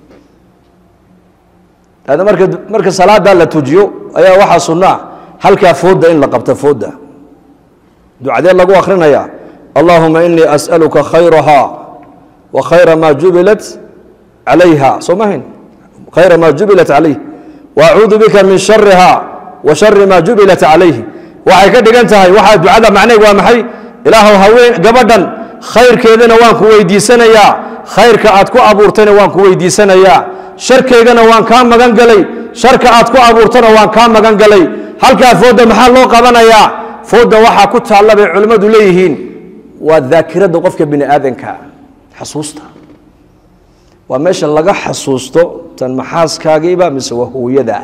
ada marka marka salaadaa la tujiyo ayaa waxaa sunnaa halkaa fooda in la qabto fooda ducadee lagu akrinaya allahuma inii as'aluka khayraha wa khayra ma jubilat calayha soo mahayn khayra ma jubilat calayh wa acuudu bika min shariha wa shari ma jubilat calayhi waxay ka dhigan tahay waxaa ducada macneeg waa maxay ilaahow haween gabadhan khayrkeedana waan ku weydiisanayaa khayrka aad ku abuurtayna waan ku weydiisanayaa sharkeygana waan kaa magan galay sharka aad ku abuurtana waan kaa magan galay halkaa fooda maxaa loo qabanayaa fooda waxaa ku taalla bay culimmadu leeyihiin waa daakirada qofka bini aadanka xasuusta waa meesha laga xasuusto tan maxaaskaagiiba mise waa hooyada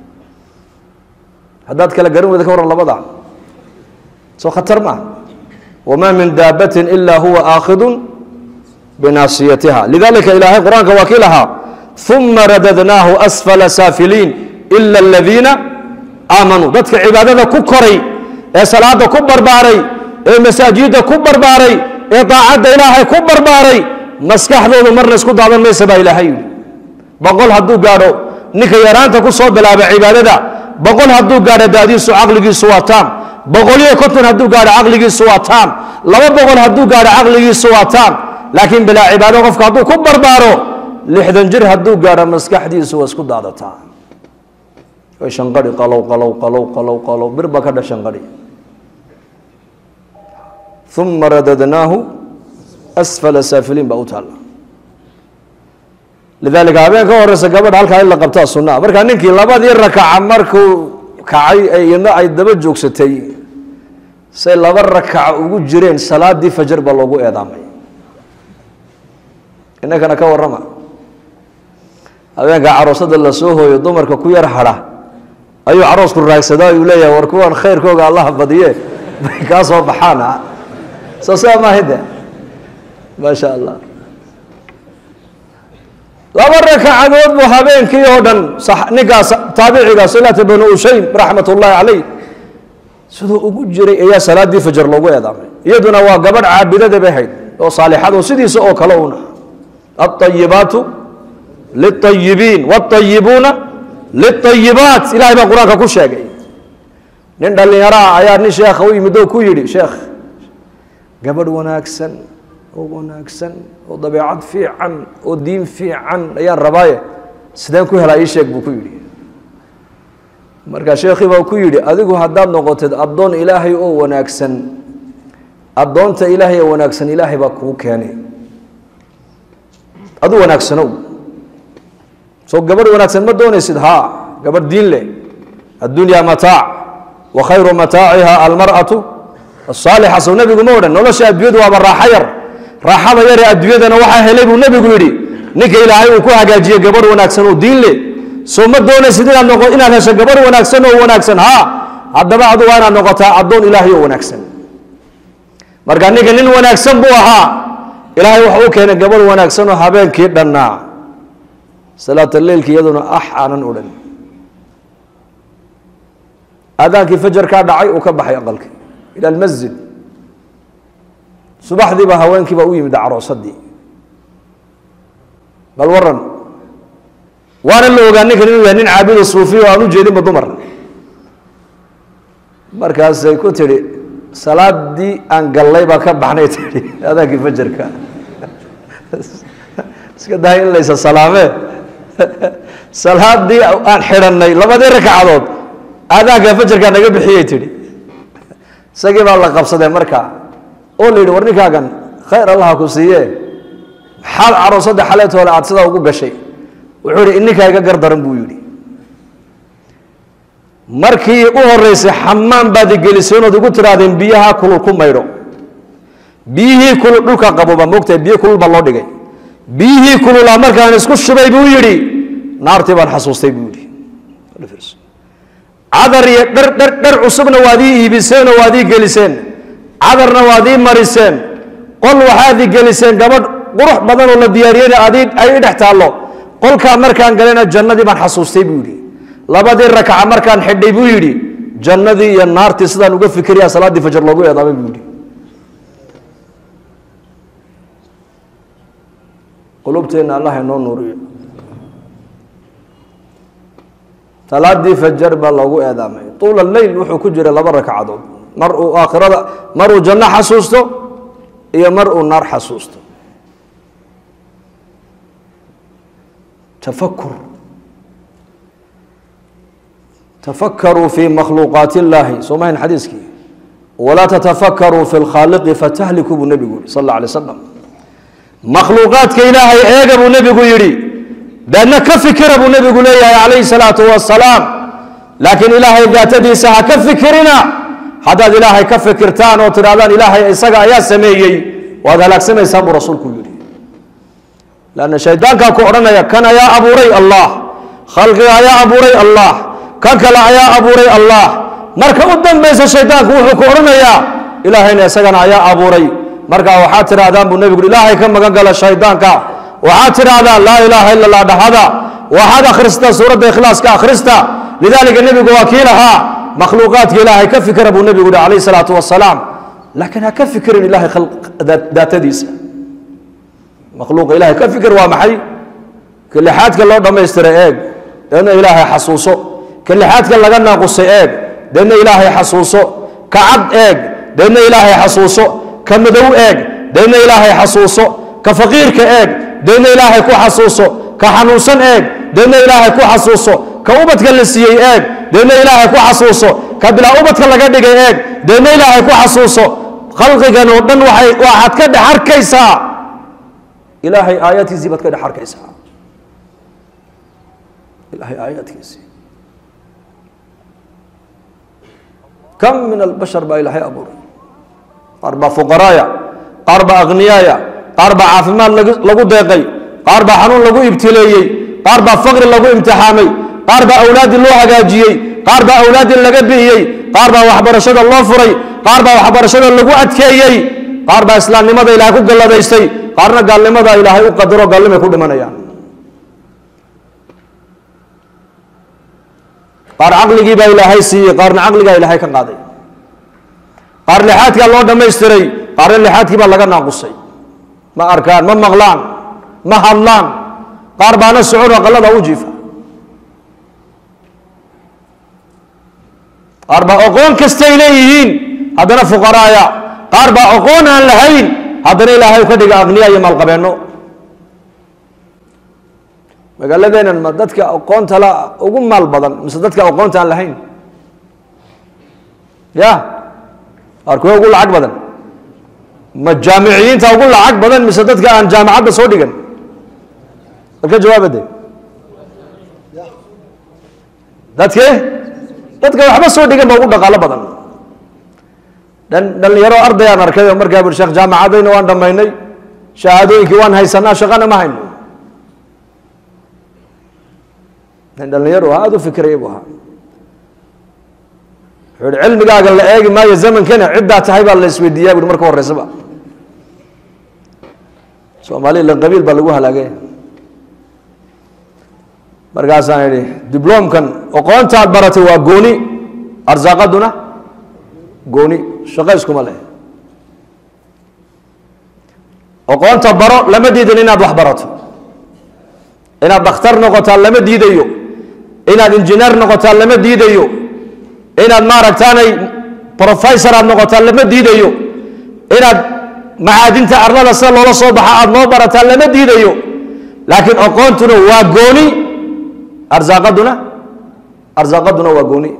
haddaad kala garan weyda ka warran labada soo khatar maa wamaa min daabatin ila huwa aakhidun binaasiyatiha lidalika ilaahay qur-aanka waa kii lahaa uma radadnaahu asfala saafiliin ila aladiina aamanuu dadka cibaadada ku koray ee salaada ku barbaaray ee masaajidda ku barbaaray ee daacadda ilaahay ku barbaaray maskaxdoodu marna isku daadan maysa baa ilaahay yidhi boqol hadduu gaadho ninka yaraanta ku soo bilaaba cibaadada boqol hadduu gaadho daadiisu caqligiisu waa taam boqoliyo konton hadduu gaadho caqligiisu waa taam laba boqol hadduu gaadho caqligiisu waa taam laakiin bilaa cibaado qofka hadduu ku barbaaro lixdan jir hadduu gaadho maskaxdiisu waa isku daadataa way shanqadhi qalow qalow qalow qalow qalow bir baa ka dha shanqadhi uma radadnaahu asfala saafiliin baa u taalla lidaalika habeen ka horeysa gabadha halkaa in la qabtaa sunaa markaa ninkii labadii rakaca markuu kacay ee iyadna ay daba joogsatay say laba rakaca ugu jireen salaadii fajar baa loogu eedaamay inankana ka warrama habeenka caroosada la soo hooyo dumarka ku yar hadha ayuu caroosku raagsadaa uu leeyahay war kuwan khayrkooga allaha badiye bay kaa soo baxaan soo saa maahide maasha allah laba rakacadood buu habeenkii oo dhan ninkaas taabiciga silata banu ushaym raxmat ullaahi caleyh siduu ugu jiray ayaa salaadii fajar loogu eedaamay iyaduna waa gabadh caabidada bay hayd oo saalixad oo sidiisa oo kale una alطayibaatu liلطayibiin wاطayibuuna liلطayibaat ilahay baa qur-aanka ku sheegay nin dhallinyaro ah ayaa nin sheekha u yimid oo ku yidhi sheekh gabadh wanaagsan oo wanaagsan oo dabeecad fiican oo diin fiican ayaan rabaaye sideen ku helaa ii sheeg buu ku yidhi markaa sheekhii baa ku yidhi adigu haddaad noqotid addoon ilaahay oo wanaagsan addoonta ilaahay oo wanaagsan ilaahay baa kuu keenay adu wanaagsanow soo gabadh wanaagsan ma doonaysid haa gabadh diin leh addunyaa mataac wa khayru mataaciha almar'atu asaalixa sow nebigu ma odhan nolosha adduunyadu waaba raaxo yar raaxada yaree adduunyadana waxaa helay buu nebigu yidhi ninka ilaahay uu ku hagaajiyey gabadh wanaagsan oo diin leh soo ma doonaysid inaad noqo inaad hesho gabadh wanaagsan oo wanaagsan haa haddaba adu waa inaad noqotaa addoon ilaahay oo wanaagsan marka ninka nin wanaagsan buu ahaa ilaahay waxa u keenay gabadh wanaagsan oo habeenkii dhannaa salaata leilki iyaduna ax aanan odhan aadaankii fajarkaa dhacay uu ka baxay aqalkii ila almasjid subaxdiiba haweenkiiba u yimid caroosadii bal waran waana la ogaa ninkan inuu yahay nin caabudo suufiya oo aan u jeedinba dumar markaasay ku tidhi salaadii aan gallay baa ka baxnay tihi adaankii fajarka iska dahay in laysa salaamee salaadii aan xidhanay labadii ragcadood aadaanka fajarkaa naga bixiyey tihi isagii baa la qabsadee markaa oo la yidhi war ninkaagan khayr allaha ku siiye maxaad caroosadda xaleetoole aad sidaa ugu gashay wuxuu yihi ininkaa iga gardaran buu yidhi markii u horeysay xamaan baad igelisay inood igu tihaahdeen biyaha kulul ku maydho biyihii kulul dhulka qaboba moogtahay biyo kulul baa loo dhigay biyihii kululaa markaan isku shubay buu yidhi naartii baan xasuustay buu yidhi cadar iyo dhar dhar dhar cusubna waad ii iibiseenoo waad ii geliseen cadarna waad ii mariseen qol waxaad ii geliseen gabadh qurux badan oo la diyaariyeyna ad ay i dhex taallo qolkaa markaan galena jannadii baan xasuustay buu yidhi labadii rakaca markaan xidhay buu yidhi jannadii iyo naartii sidaan uga fikiraya salaaddii fajar loogu eedaamay buu yidhi qulubteenna allah inoo nuuriyo salaadii fajar baa loogu eedaamay tuula leyl wuxuu ku jiray laba ragcadood mar uu aakhirada mar uu janno xasuusto iyo mar uu naar xasuusto tafakur tafakaruu fi makhluuqaati illaahi soo mahayn xadiiskii walaa tatafakkaruu fi lkhaaliqi fatahliku buu nebigu yihi sal alla alay slam makhluuqaadka ilaahay eega buu nebigu yidhi deedna ka fikira buu nebigu leeyahay calayhi salaatu wasalaam laakiin ilaahay daatadiisa ha ka fikirina haddaad ilaahay ka fikirtaan oo tidhahdaan ilaahay isaga ayaa sameeyey waad halaagsamaysaan buu rasuulku yidhi lanna shaydaankaa ku odhanaya kan ayaa abuuray allah khalqiga ayaa abuuray allah kan kale ayaa abuuray allah marka u dambaysa shaydaanku wuxuu ku odhanayaa ilaahayna isagana ayaa abuuray markaa waxaad tidhahdaan buu nebigu ilaahay ka magan gala shaydaanka waxaad tidhahdaan laa ilaaha ila allah dhahada waxaad akhrista suuradda ikhlaaska akhrista lidaalika nebigu waa kii lahaa makhluuqaadka ilaahay ka fikira buu nebigu yihi calayhi salaatu wasalaam laakiin ha ka fikirin ilahay daatadiisa makhluuqa ilahay ka fikir waa maxay ka lixaadka loo dhammaystiray eeg deedna ilaahay xasuuso ka lixaadka laga naaqusay eeg deedna ilaahay xasuuso ka cad eeg deedna ilaahay xasuuso ka madow eeg deedna ilaahay xasuuso ka faqiirka eeg deedna ilaahay ku xasuuso ka xanuunsan eeg deedna ilaahay ku xasuuso ka ubadka la siiyey eeg deedna ilaahay ku xasuuso ka bilaa ubadka laga dhigay eeg deedna ilaahay ku xasuuso khalqigan oo dhan waxay waxaad ka dhex arkaysaa ilaahay aayaadkiisii baad ka dhex arkaysaa ilahay aayaadkiisii kam min albashar baa ilaahay abuuray qaar baa fuqaraaya qaar baa akhniyaaya qaar baa caafimaad lagu deeqay qaar baa xanuun lagu ibtileeyey qaar baa faqri lagu imtixaamay qaar baa awlaaddii loo hagaajiyey qaar baa awlaaddii laga bi'iyey qaar baa waxbarashada loo furay qaar baa waxbarashada lagu adkeeyey qaar baa islaamnimada ilaahay ku galladaystay qaarna gaalnimada ilaahay u qadaro gaalnimay ku dhimanayaan qaar caqligii baa ilaahay siiyey qaarna caqligaa ilaahay ka qaaday qaar lixaadkaa loo dhammaystiray qaarna lixaadkii baa laga naaqusay ma arkaan ma maqlaan ma hadlaan qaar baana socon aqalada u jiifa qaar baa aqoon kastay leeyihiin haddana fuqaraaya qaar baa aqoon aan lahayn haddana ilaahay ka dhiga aqniya iyo maalqabeenno magaaladeenan ma dadka aqoonta la ugu maal badan mise dadka aqoonta aan lahayn ya qaar kuwa ugu lacag badan ma jaamiciyiinta ugu lacag badan mise dadka aan jaamacadda soo dhigan balka jawaabade dadke dadka waxba soo dhigan ba ugu dhaqaalo badan dhan dhalinyaro ardayaan arkay oo markaa bui sheekh jaamacadayna waan dhammaynay shahaadooyinkii waan haysanaa shaqana ma hayno nin dhalinyaro aada u fikraya buu ahaa wuxuu ihi cilmigaaga la eegi maayo zamankana ciddaa tahay baa la isweydiiyaa buui marka horeysaba soomaaliya la qabiil baa lagu halaagay markaasaan idhi dibloomkan aqoontaad baratay waa gooni arsaaqaduna gooni shaqo iskuma leh aqoonta baro lama diidan inaad wax barato inaad dakhtar noqotaa lama diidayo inaad injineer noqotaa lama diidayo inaad maaragtaanay professor aad noqotaa lama diidayo inaad macaadinta arlada sida loola soo baxa aada noo barataa lama diidayo laakiin aqoontuna waa gooni arsaaqaduna arsaaqaduna waa gooni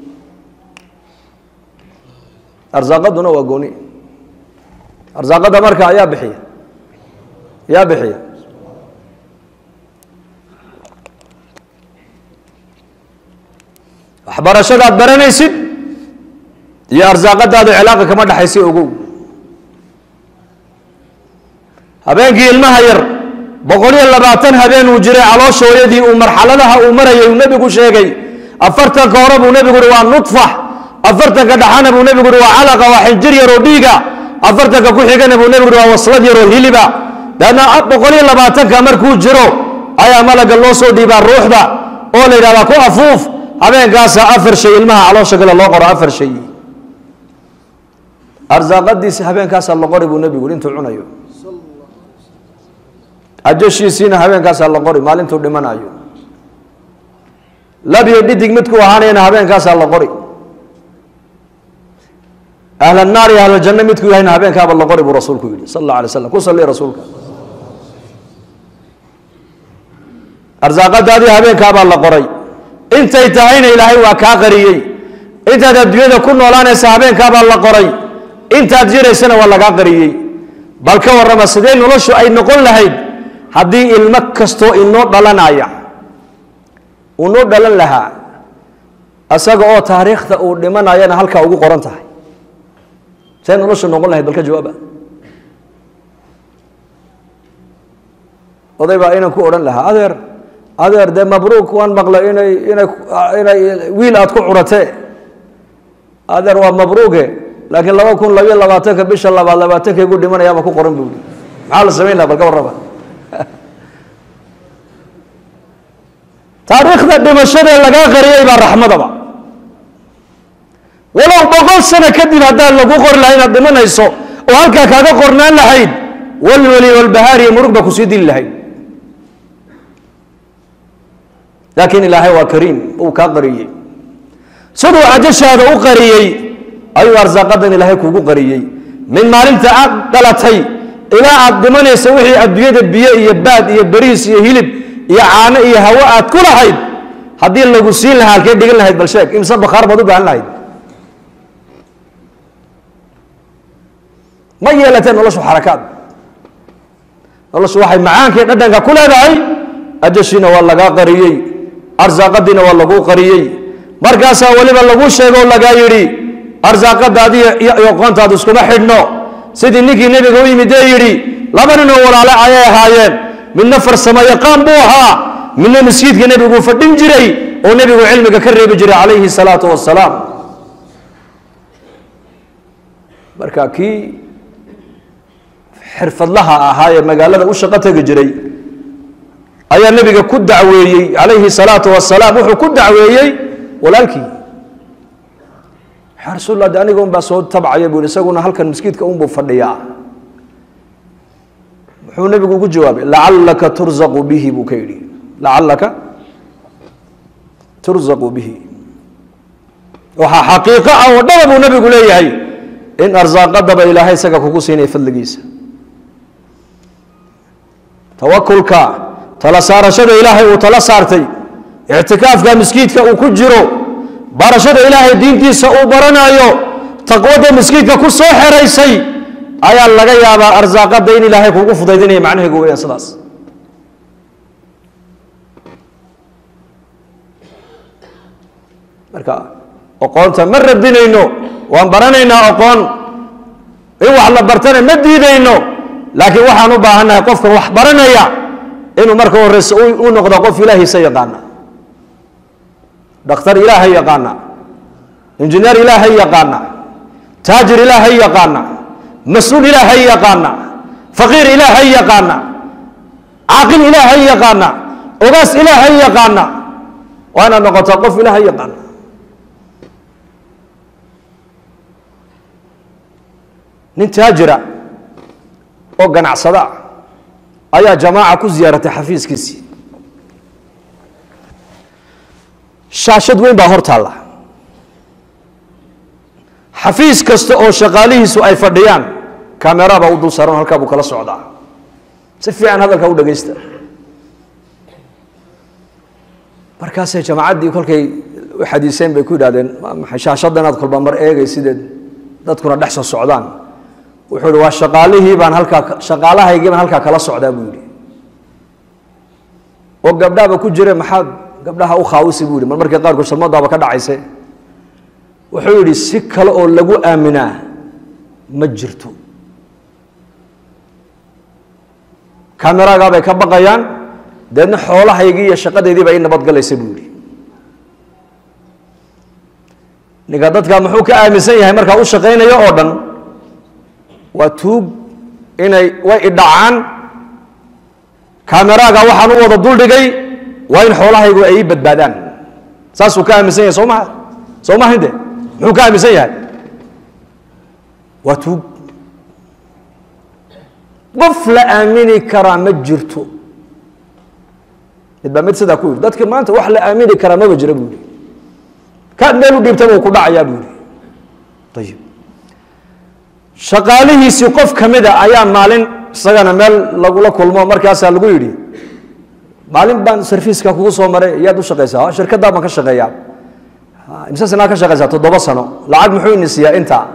arsaaqaduna waa gooni arsaaqada marka ayaa bixiya yaa bixiya waxbarashadaad baranaysid iyo arsaaqadaada cilaaqa kama dhexaysa ogow habeenkii ilmaha yar boqol iyo labaatan habeen uu jiray caloosha hooyadii uu marxaladaha uu marayay uu nebigu sheegay afartanka hore buu nebigu uhi waa nudfax afartanka dhaxana buu nebigu uhi waa calaqa waa xinjir yaroo dhiiga afartanka ku xigana buu nebigu uhi waa waslad yaroo hiliba daadna boqol iyo labaatanka markuu jiro ayaa malaga loo soo dhiibaa ruuxda oo la yidhahdaa ku afuuf habeenkaasa afar shay ilmaha caloosha gale loo qoro afar shay arsaaqadiisi habeenkaasaa la qori buu nebigu intuu cunayo ajashiisiina habeenkaasaa la qori maalintuu dhimanayo labiyo dhidig midkuu ahaanayana habeenkaasaa la qori ahl naar iyo ahljanno midkuu yahayna habeenkaaba la qori buu rasuulku yihi sal alla alay slam ku salli rasuulka arsaaqadaadii habeenkaabaa la qoray intay tahayna ilaahay waa kaa qariyey intaad adduunyada ku noolaanaysa habeenkaabaa la qoray intaad jiraysana waa lagaa qariyey bal ka warrama sidee noloshu ay noqon lahayd haddii ilmo kastoo inoo dhalanaya uu noo dhalan lahaa isaga oo taariikhda uu dhimanayana halkaa ugu qoran tahay see noloshu noqon lahayd bal ka jawaaba oday baa inan ku odhan lahaa adeer adeer dee mabruuk waan maqlay inay inay inay wiil aad ku curatee adeer waa mabruuke laakiin laba kun labayo labaatanka bisha labaad labaatanka igu dhimanayaaba ku qoran buui maxaa la samayn laha bal ka warraba taariikhda dhimashadee lagaa qariyay baa raxmadaba walow boqol sano kadib haddaan lagu qori lahay inaad dhimanayso oo halkaa kaaga qornaan lahayd walweli walbahaariyo murug baa kusii dili lahayd laakiin ilaahay waa kariim uu kaa qariyey siduu cajashaada u qariyey ayuu arsaaqadan ilaahay kuugu qariyey min maalinta aad dhalatay ilaa aad dhimanaysa wixii adduunyada biyo iyo baad iyo bariis iyo hilib iyo caano iyo hawo aad ku lahayd haddii lagu siin lahaa halkee dhigan lahayd bal sheeg imse bakhaar baad u baahan lahayd ma yeelateen noloshu xarakaad noloshu waxay macaankii dhadhanka ku leedahay ajashiina waa lagaa qariyey arsaaqadiina waa laguu qariyey markaasaa weliba lagu sheego o lagaa yidhi arsaaqadaadi iyo aqoontaadu iskuma xidhno sidii ninkii nebiga u yimid ee yidhi laba ninoo walaale ayay ahaayeen midna farsamo yaqaan buu ahaa midna masjiidka nebiguu fadhin jiray oo nebigu cilmiga ka reebi jiray calayhi salaatu wasalaam marka kii xirfadlaha ahaa ee magaalada u shaqo tegi jiray ayaa nebiga ku dacweeyey calayhi salaatu wasalaam wuxuu ku dacweeyey walaalkii yaa rasuul de aniga un baa soo tabcaya buu isaguna halkan maskiidka unbuu fadhiyaa muxuu nebigu ugu jawaabay lacallaka turzaqu bihi buu ka yidhi lacallaka turzaqu bihi waxaa xaqiiqo ah oo dhaba buu nebigu leeyahay in arsaaqadaba ilaahay isaga kugu siinaya fadligiisa tawakulka tala saarashada ilaahay uu tala saartay ictikaafka miskiidka uu ku jiro barashada ilaahay diintiisa uu baranayo taqwada miskiidka ku soo xeraysay ayaa laga yaabaa arsaaqada in ilaahay kugu fudaydinaya macnaheegu weyaan sidaas marka aqoonta ma radinayno waan baranaynaa aqoon in wax la bartana ma diidayno laakiin waxaan u baahannahay qofkan wax baranaya inuu marka horeyse u noqdo qof ilaahiisa yaqaana dhakhtar ilaahay yaqaana injineer ilaahay yaqaana taajir ilaahay yaqaana mas-uul ilaahay yaqaana faqiir ilaahay yaqaana caaqil ilaahay yaqaana ogaas ilaahay yaqaana waa inaad noqotaa qof ilaahay yaqaana nin taajira oo ganacsada ayaa jamaaca ku ziyaaratay xafiiskiisii shaashad weyn baa hor taalla xafiis kasta oo shaqaalihiisu ay fadhiyaan kamera baa u dul saaran halkaa buu kala socdaa si fiican hadalka u dhagaysta markaasay jamaacaddii kolkay u xadiiseen bay ku yidhahdeen maxay shaashadda inaad kolba mar eegay sideed dadkuna dhex soo socdaan wuxuu ihi waa shaqaalihii baan halkaa shaqaalahaygii baan halkaa kala socdaa buu yidhi oo gabdhaaba ku jire maxaad gabdhaha u khaawisi buu yidhi mar markii qaarkood sharmadaaba ka dhacayse wuxuu yidhi si kale oo lagu aaminaa ma jirto kameraagaa bay ka baqayaan deedna xoolahaygii iyo shaqadeydii baa ii nabadgalaysa buu yidhi ninka dadka muxuu ka aaminsan yahay markaa u shaqaynayo oo dhan waa tuug inay way idhacaan kameraaga waxaan u wada duldhigay waa in xoolahaygu ay ii badbaadaan saasuu ka aaminsan yahay soo maha soo maha inte muxuu ka aaminsan yahay waa tuug qof la aamini karaa ma jirto mid baa mid sidaa ku yidhi dadka maanta wax la aamini karaa maba jira buu yihi kaad meel u dhiibtaba uu ku dhacayaa buu yihi ayib shaqaalihiisii qof ka mida ayaa maalin isagana meel lagula kulmo markaasaa lagu yidhi maalin baan sarfiiska kugu soo maray yaad u shaqaysaa shirkaddaa baan ka shaqeeyaa imse sanaa ka shaqaysaa toddoba sano lacag muxuu ini siiyaa intaa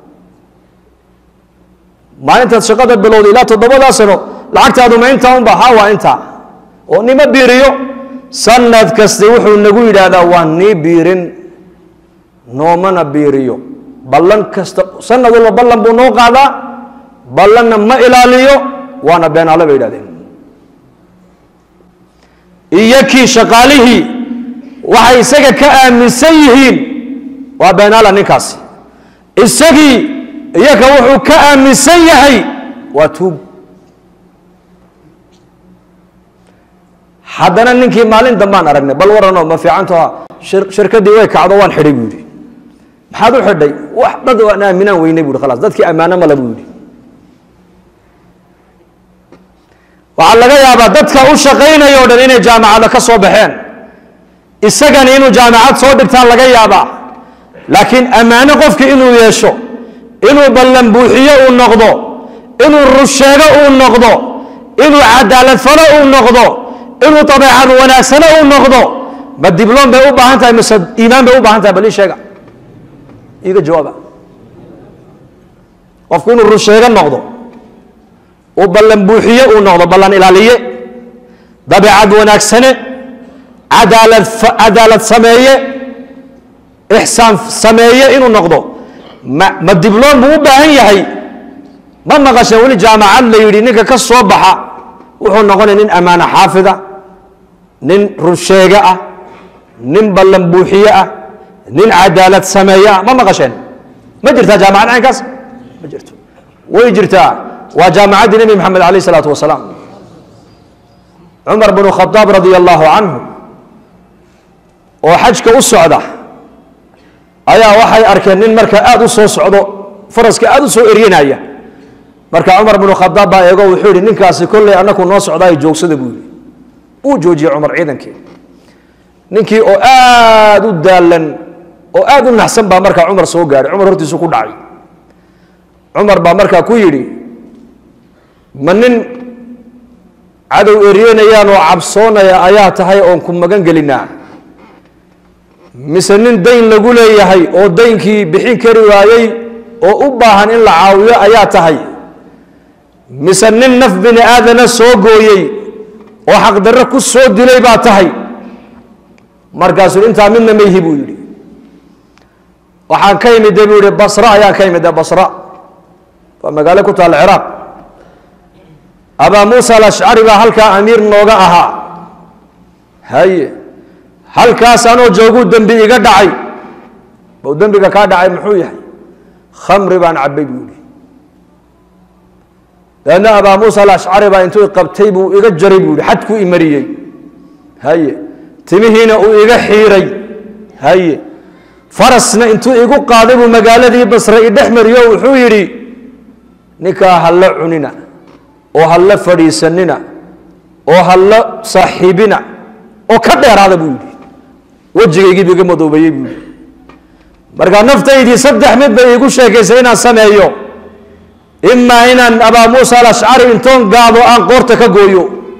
maalintaad shaqada bilowda ilaa toddobadaa sano lacagtaadu ma intaa unba ha waa intaa oo nima biiriyo sanad kasta wuxuu nagu yidhaahdaa waa nii biirin noomana biiriyo ballan kasta sanad walba ballan buu noo qaadaa ballanna ma ilaaliyo waana beenaale bay yidhahdeen iyo kii shaqaalihii waxay isaga ka aaminsan yihiin waa beenaala ninkaasi isagii iyaga wuxuu ka aaminsan yahay waa tuug haddana ninkii maalin dambaan aragnay bal waranoo ma fiicantoa shirkaddii way kacdo waan xidhay buu yidhi maxaad u xidhay wax dad aan aaminaan weynay bu yhi khalaas dadkii ammaano male buu yidhi waxaa laga yaabaa dadka u shaqaynaya o dhan inay jaamacada ka soo baxeen isagani inuu jaamacad soo dhigtaan laga yaabaa laakiin ammaano qofki inuu yeesho inuu ballan buuxiyo uu noqdo inuu rusheego uu noqdo inuu cadaalad falo uu noqdo inuu dabeecad wanaagsano uu noqdo ma dibloom bay u baahan tahay mise iimaan bay u baahan tahay bal ii sheega iiga jawaaba qofku inuu run sheego noqdo uu ballan buuxiye uu noqdo ballan ilaaliye dabeecad wanaagsane cadaalad cadaalad sameeye ixsaan sameeye inuu noqdo ma ma dibloom buu u baahan yahay ma maqasheen weli jaamacad la yidhi ninka ka soo baxa wuxuu noqonaya nin ammaano xaafida nin runsheege ah nin ballan buuxiye ah nin cadaalad sameeye ah ma maqasheen ma jirtaa jaamacad caynkaas ma jirto way jirtaa waa jaamacaddii nebi maxamed alayh isalaatu wasalaam cumar bnu khadaab radia allahu canhu oo xajka u socda ayaa waxay arkeen nin marka aada u soo socdo faraska aada u soo eryanaya marka cumar bnu khadaab baa eego wuxuu yihi ninkaasi kolley annaku noo socdaayo joogsada buu yihi uu joojiyey cumar ciidankii ninkii oo aada u daalan oo aada u naxsan baa markaa cumar soo gaadhay cumar hortiisu ku dhacay cumar baa markaa ku yidhi ma nin cadow eryenayaan oo cabsoonaya ayaa tahay oon ku magan gelinaa mise nin dayn lagu leeyahay oo daynkii bixin kari waayey oo u baahan in la caawiyo ayaa tahay mise nin naf bini aadana soo gooyey oo xaqdarro ku soo dilay baa tahay markaasuu intaa midna mayhi buu yidhi waxaan ka imide buu yihi basra ayaan ka imide basra waa magaalo ku taalla ciraaq abaa muusa alashcari baa halkaa amiir nooga ahaa haye halkaas anoo jooguu dembi iga dhacay bau dembiga kaa dhacay muxuu yahay khamri baan cabbay buu yihi dabeedna abaa muusa alashcari baa intuu qabtay buu iga jaray buu yihi xadkuu imariyey haye timihiina uu iga xiiray haye farasna intuu igu qaaday buu magaaladii basre i dhex mariyo wuxuu yidhi ninkaa halla cunina oo halla fadhiisanina oo halla saaxiibina oo ka dheeraada buu yidhi wejigaygiibu iga madoobeeyey buu yidhi markaa naftaydii saddex mid bay iigu sheekaysay inaan sameeyo imaa inaan abaa muusa alashcari intoon gaado aan qoorta ka gooyo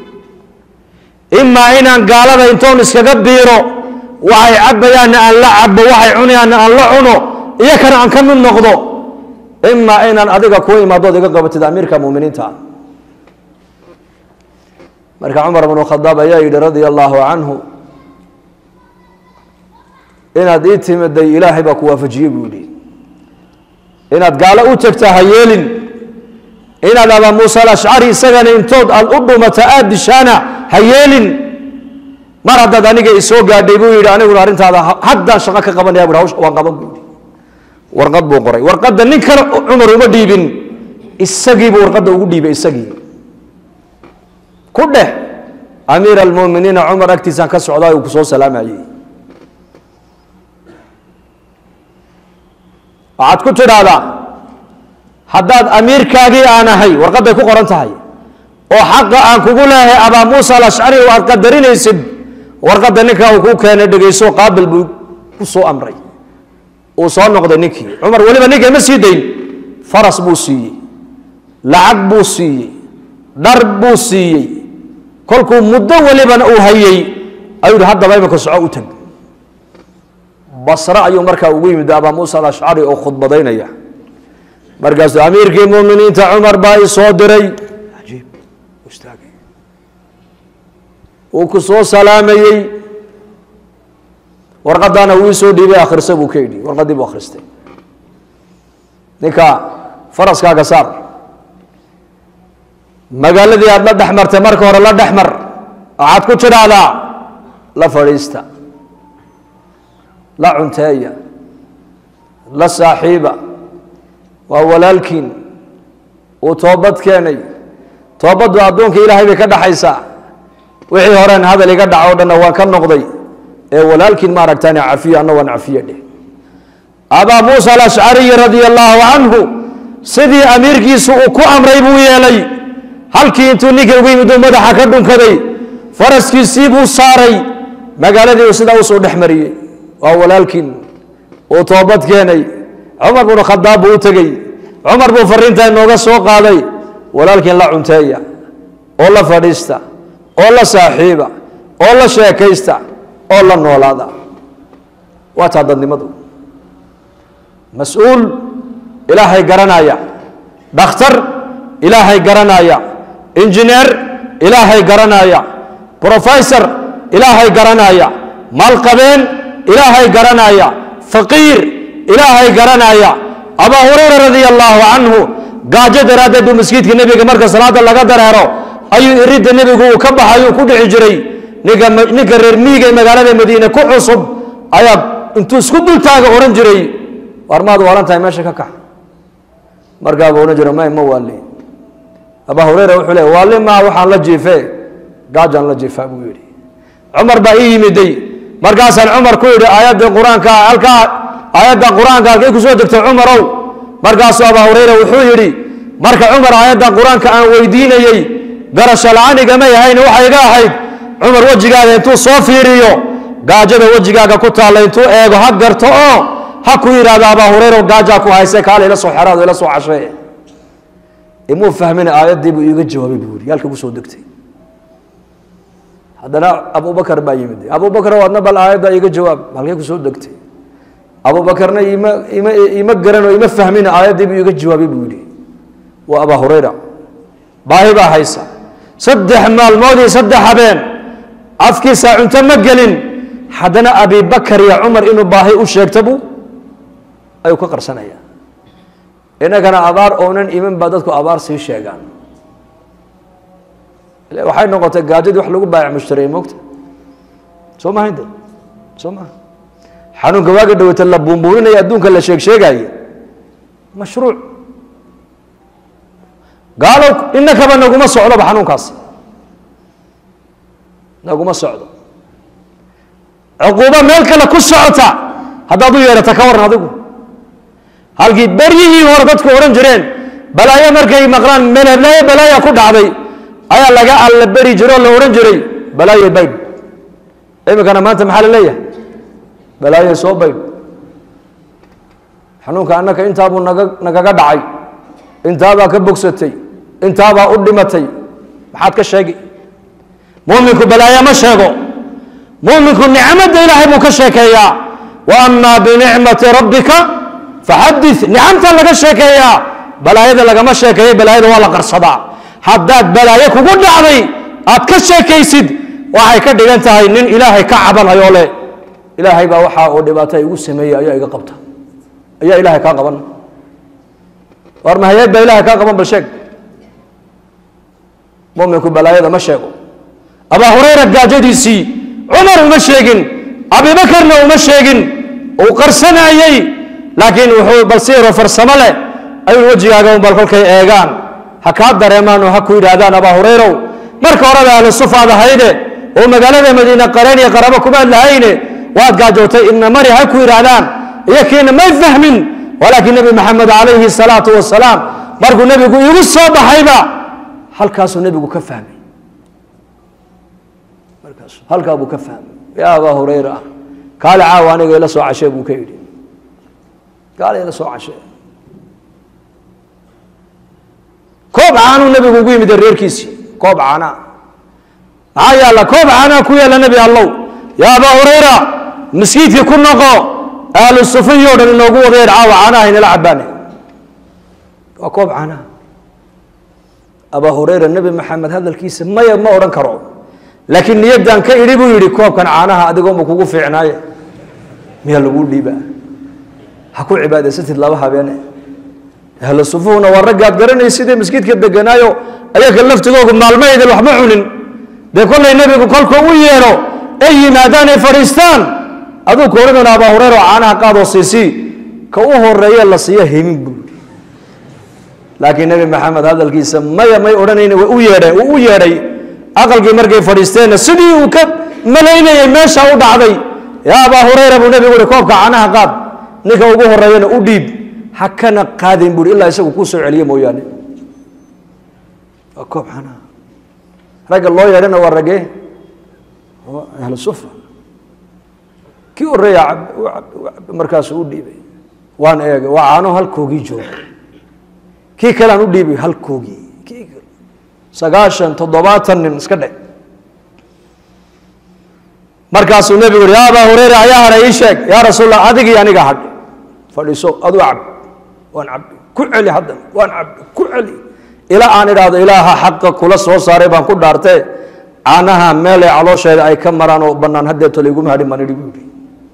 imaa inaan gaalada intoon iskaga biiro waxay cabbayaanna aan la cabo waxay cunayaanna aan la cuno iyo kana aan ka mid noqdo imaa inaan adiga kuu imaadood iga qabatid amiirka muminiinta marka cumar bnu khadaab ayaa yidhi radia allaahu canhu inaad ii timiday ilaahay baa ku waafajiyey buu yidhi inaad gaalo u tagta ha yeelin inaad abaa muusa alashcari isagana intood aad u dhumata aada dishaana ha yeelin mar haddaad aniga isoo gaadhay buu yidhi aniguna arrintaada haddaan shaqo ka qabanaya bu hawsha waan qaban buu yidhi warqad buu qoray warqadda nin kale cumar uma dhiibin isagiibuu warqadda ugu dhiibay isagii ku dheh amiir almuminiina cumar agtiisaan ka socdaa uu ku soo salaamayey waxaad ku tidhaahdaa haddaad amiirkaagii aan ahay warqadday ku qoran tahay oo xaqa aan kugu leehay abaa muusa alashcari oo aad qadarinaysid warqadda ninkaa uu kuu keenay dhegayso qaabil buu ku soo amray uu soo noqday ninkii cumar weliba ninka ma sii dayn faras buu siiyey lacag buu siiyey dhar buu siiyey kolkuu muddo welibana uu hayey ayuu yihi haddaba imanka soco u tag basre ayuu markaa ugu yimid abaa muusa alashcari oo khudbadaynaya markaasuu amiirkii muminiinta cumar baa i soo diray ajiib istaagay wuu ku soo salaamayey warqadaana wuu soo dhiibay akhrisa buu ka yidhi warqaddii buu akhristay ninka faraskaaga saar magaaladii aada la dhex martay marka hore la dhex mar waxaad ku tidhaahdaa la fadhiista la cunteeya la saaxiiba waa walaalkiin uu toobad keenay toobaddu addoonka ilaahay bay ka dhaxaysaa wixii horeen hadal iga dhaco o dhanna waan ka noqday ee walaalkiin ma aragtaan cafiyo anna waan cafiye dheh abaa muusa alashcariyi radia allaahu canhu sidii amiirkiisu uu ku amray buu yeelay halkii intuu ninka ugu yimid uu madaxa ka dhunkaday faraskiisii buu saaray magaaladii uu sidaa usoo dhex mariyey waa walaalkiin uu toobad keenay cumar bnu khadaab buu u tegey cumar buu fariintaa inooga soo qaaday walaalkiin la cunteeya oo la fadhiista oo la saaxiiba oo la sheekaysta oo la noolaada waa taa dadnimadu mas-uul ilaahay garanaya dhakhtar ilaahay garanaya injineer ilaahay garanaya brofesor ilaahay garanaya maalqabeen ilaahay garanaya faqiir ilaahay garanaya abaa hurayra radia allaahu canhu gaajo daraaddeed buu masjidka nebiga marka salaada laga dareero ayuu iridda nebigu uu ka baxayuu ku dhici jiray ninka ninka reer miiga ee magaalada madiine ku cusub ayaa intuu isku dultaaga odhan jiray war maad waalan tahay meesha ka kax markaabuu odhan jiray may ma waali abaa hurayra wuxuu leey waali maa waxaan la jiife gaajaan la jiifaa buu yidhi cumar baa ii yimiday markaasaan cumar ku yidhi aayadda qur-aanka halkaa aayadda qur-aanka halkay ku soo degtay cumarow markaasuu abaa hurayra wuxuu yidhi marka cumar aayadda qur-aanka aan weydiinayey garasho la-aanigama yahayn waxay iga ahayd cumar wejigaaga intuu soo fiiriyo gaajada wejigaaga ku taalla intuu eego ha garto oo ha ku yidhaahdo abaa hurayra gaajaa ku hayse kaale ila soo xeraado ila soo cashee imuu fahmin aayaddii buu iiga jawaabay buu yidhi yaalka ku soo degtay haddana abubakar baa yimid abubakar adna bal aayadda iga jawaab halkay ku soo degtay abubakarna ima ima ima garanoo ima fahmin aayaddii buu iga jawaabay buu yidhi waa abaa hurayra baahi baa haysa saddex maalmood iyo saddex habeen afkiisa cunto ma gelin haddana abibakar iyo cumar inuu baahi u sheegta buu ayuu ka qarsanaya innagana abaar oonan iman baa dadku abaar sii sheegaan waxay noqotay gaajadii wax lagu baayac mushtaray moogta soo maha inte soo maha xanuunka waaga dhawata la buunbuuninaya adduunka la sheeg sheegaaye mashruuc gaalow inakaba naguma socdoba xanuunkaas naguma socdo cuquubo meel kale ku socota haddaad u yeedhata ka waran adigu halkii beryihii hore dadku odhan jireen balaayo markay maqlaan melblaayo balaaya ku dhacday ayaa laga alla beri jiro o la odhan jiray balaayo baydh iminkana maanta maxaa la leeyahay balaayo soo baydh xanuunka annaka intaabuu naga nagaga dhacay intaabaa ka bogsatay intaabaa u dhimatay maxaad ka sheegi muminku balaayo ma sheego muminku nicmadda ilaahay buu ka sheekeeyaa wa amaa binicmati rabbika faxadith nicamta laga sheekeeyaa balaayada lagama sheekeeyo balaayada waa la qarsadaa haddaad balaayo kugu dhacday aad ka sheekaysid waxay ka dhigan tahay nin ilaahay ka cabanayoo leh ilaahay baa waxaa uu dhibaato igu sameeyey ayaa iga qabta ayaa ilaahay kaa qaban war mahayeed baa ilahay kaa qaban bal sheeg muminku balaayada ma sheego abaa hurayra gaajadiisii cumar uma sheegin abibakarna uma sheegin uu qarsanayey laakiin wuxuu bal siiro farsamo leh ayuu wejigaaga un bal kolkay eegaan ha kaa dareemaan oo ha ku yidhaahdaan abaa hurayrow marka horeba ahlu sufaad ahayde oo magaalada madiine qareen iyo qarabo kumaad lahayne waad gaajootay ibna mari ha ku yidhaahdaan iyo kiina may fahmin walaakiin nebi maxamed calayhi salaatu wasalaam markuu nebigu igu soo baxayba halkaasuu nebigu ka fahmay markaas halkaa buu ka fahmay yaa abaa hurayra kaale caawa aniga ila soo cashee buu ka yidhi kaale ila soo cashee koob caanuu nebigu ugu yimid reerkiisii koob caanaa maxaa yaalla koob caanaa ku yaalla nebi allow yaa abaa hurayra maskiidkii ku noqo ahlu sufiyo dhan inoogu wadayeen caawa caanaha inala cabaane waa koob caanaha abaa hurayra nebi maxamed hadalkiisa maya ma odhan karo laakiin niyaddan ka idhi buu yidhi koobkan caanaha adigooma kugu fiicnaaye miyaa lagu dhiibaa ha ku cibaadaysatid laba habeene ahlu sufuhuna waa raggaad garanaysidee maskiidka deganaayo ayaga laftigoogu maalmahaydin waxma cunin dee kollay nebigu kolkuu u yeedho ay yimaadaan ay fadhiistaan aduu ka odhanayna abaa hureyra oo caanaha qaadoo siisii ka u horeeye la siiya himin buu yidhi laakiin nebi maxamed hadalkiisa maya may odhanayni way u yeedheen uu u yeedhay aqalkii markay fadhiisteenna sidii uu ka malaynayay meesha u dhacday yaa abaa hureyra buu nebigu uhi koobka caanaha qaad ninka ugu horeeyana u dhiib ha kana qaadin buui ilaa isagu kuu soo celiye mooyaane waa koob caanaha ragga loo yeedhana waa raggee ahlu sufa kii horeeya markaasuu u dhiibay waan eegay waa caano halkoogii jooga kii kalean u dhiibay halkoogii kii sagaashan toddobaatan nin iska dhe markaasuu nebigu yuri yaa abaa hureyra ayaa hadha ii sheeg yaa rasuul allah adigii aniga hadh fadhiiso aduu cab waan cabbi ku celi haddana waan cabbi ku celi ilaa aan idhaahdo ilaaha xaqa kula soo saaray baan ku dhaartee caanaha meelay caloosheeda ay ka maraan oo bannaan haddeeto layguma hadhin baan idhi buu yidhi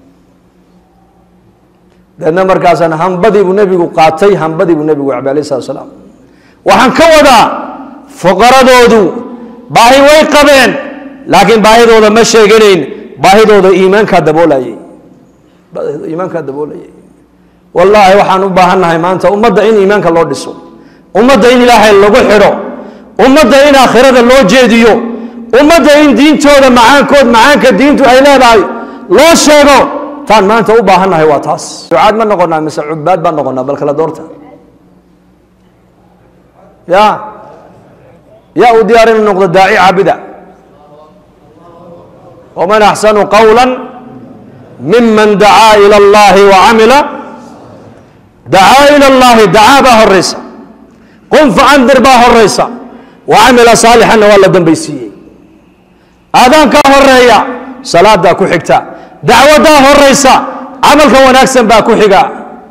deedna markaasaan hambadii buu nebigu qaatay hambadii buu nebigu cabay alayh salatu salaam waxaan ka wadaa fuqaradoodu baahi way qabeen laakiin baahidooda ma sheeganayn baahidooda iimaankaa daboolayay baahidooda iimaankaa daboolayay wallaahi waxaan u baahannahay maanta ummadda in iimaanka loo dhiso ummadda in ilaahay lagu xidho ummadda in aakhirada loo jeediyo ummadda in diintooda macaankood macaanka diintu ay leedahay loo sheego taan maanta u baahannahay waa taas ducaad ma noqonaa mise cubaad baan noqonaa bal kala doorta ya yaa u diyaar inuu noqdo daaci caabida waman axsanu qawla miman dacaa ila allahi wacamila dacaa ila allahi dacaa baa horaysa qum facandir baa horaysa wacamila saalixanna waa la dambaysiiyey aadaankaa horeeya salaadaa ku xigta dacwadaa horaysa camalka wanaagsan baa ku xiga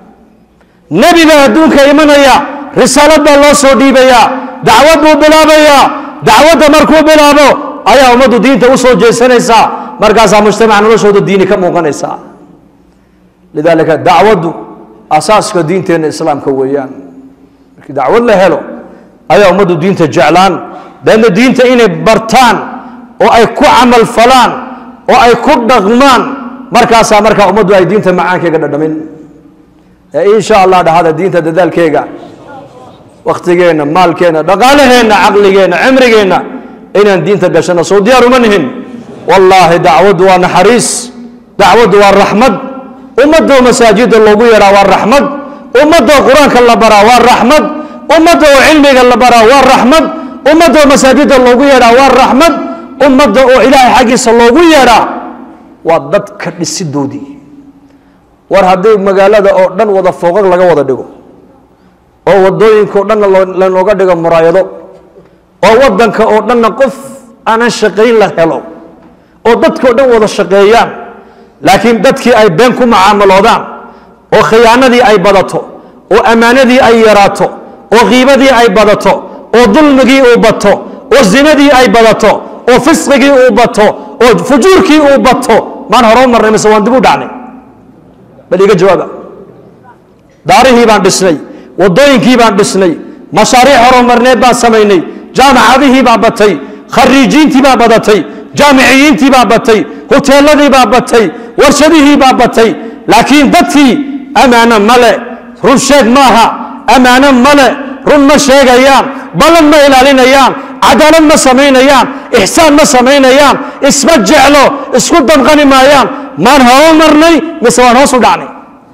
nebi baa adduunka imanaya risaalad baa loo soo dhiibayaa dacwad buu bilaabayaa dacwadda markuu bilaabo ayaa ummaddu diinta u soo jeesanaysaa markaasaa mujtamaca noloshooda diini ka muuqanaysaa lidaalika dacwaddu asaaska diinteenna islaamka weeyaan markii dacwad la helo ayaa ummaddu diinta jeclaan deedna diinta inay bartaan oo ay ku camal falaan oo ay ku dhaqmaan markaasaa markaa ummaddu ay diinta macaankeyga dhadhamin ee insha allah dhahada diinta dadaalkeega wakhtigeenna maalkeenna dhaqaalaheenna caqligeenna cimrigeenna inaan diinta gashano soo diyaar uma nihin wallaahi dacwaddu waa naxariis dacwaddu waa raxmad ummadoo masaajida loogu yeedhaa waa raxmad ummadoo qur-aanka la baraa waa raxmad ummadda oo cilmiga la baraa waa raxmad ummadda oo masaajida loogu yeedhaa waa raxmad ummadda oo ilaahay xaggiisa loogu yeedhaa waa dadka dhisidoodii war haddii magaalada oo dhan wada fooqag laga wada dhigo oo wadooyinkao dhanna lanooga dhigo muraayado oo wadanka oo dhanna qof aanan shaqayn la helo oo dadkao dhan wada shaqeeyaan laakiin dadkii ay been ku macaamaloodaan oo khiyaanadii ay badato oo ammaanadii ay yaraato oo kiibadii ay badato oo dulmigii uu bato oo zinadii ay badato oo fisqigii uu bato oo fujuurkii uu bato maan hore u marnay mise waan dib u dhacnay bal iga jawaaba daarihii baan dhisnay wadooyinkii baan dhisnay mashaariic horumarneed baan samaynay jaamacadihii baa batay khariijiintii baa badatay jaamiciyiintii baa batay hoteeladii baa batay warshadihii baa batay laakiin dadkii ammaano male run sheeg maaha ammaano male run ma sheegayaan ballan ma ilaalinayaan cadaalad ma samaynayaan ixsaan ma samaynayaan isma jeclo isku damqani maayaan maan horo marnay mise waan hoos u dhacnay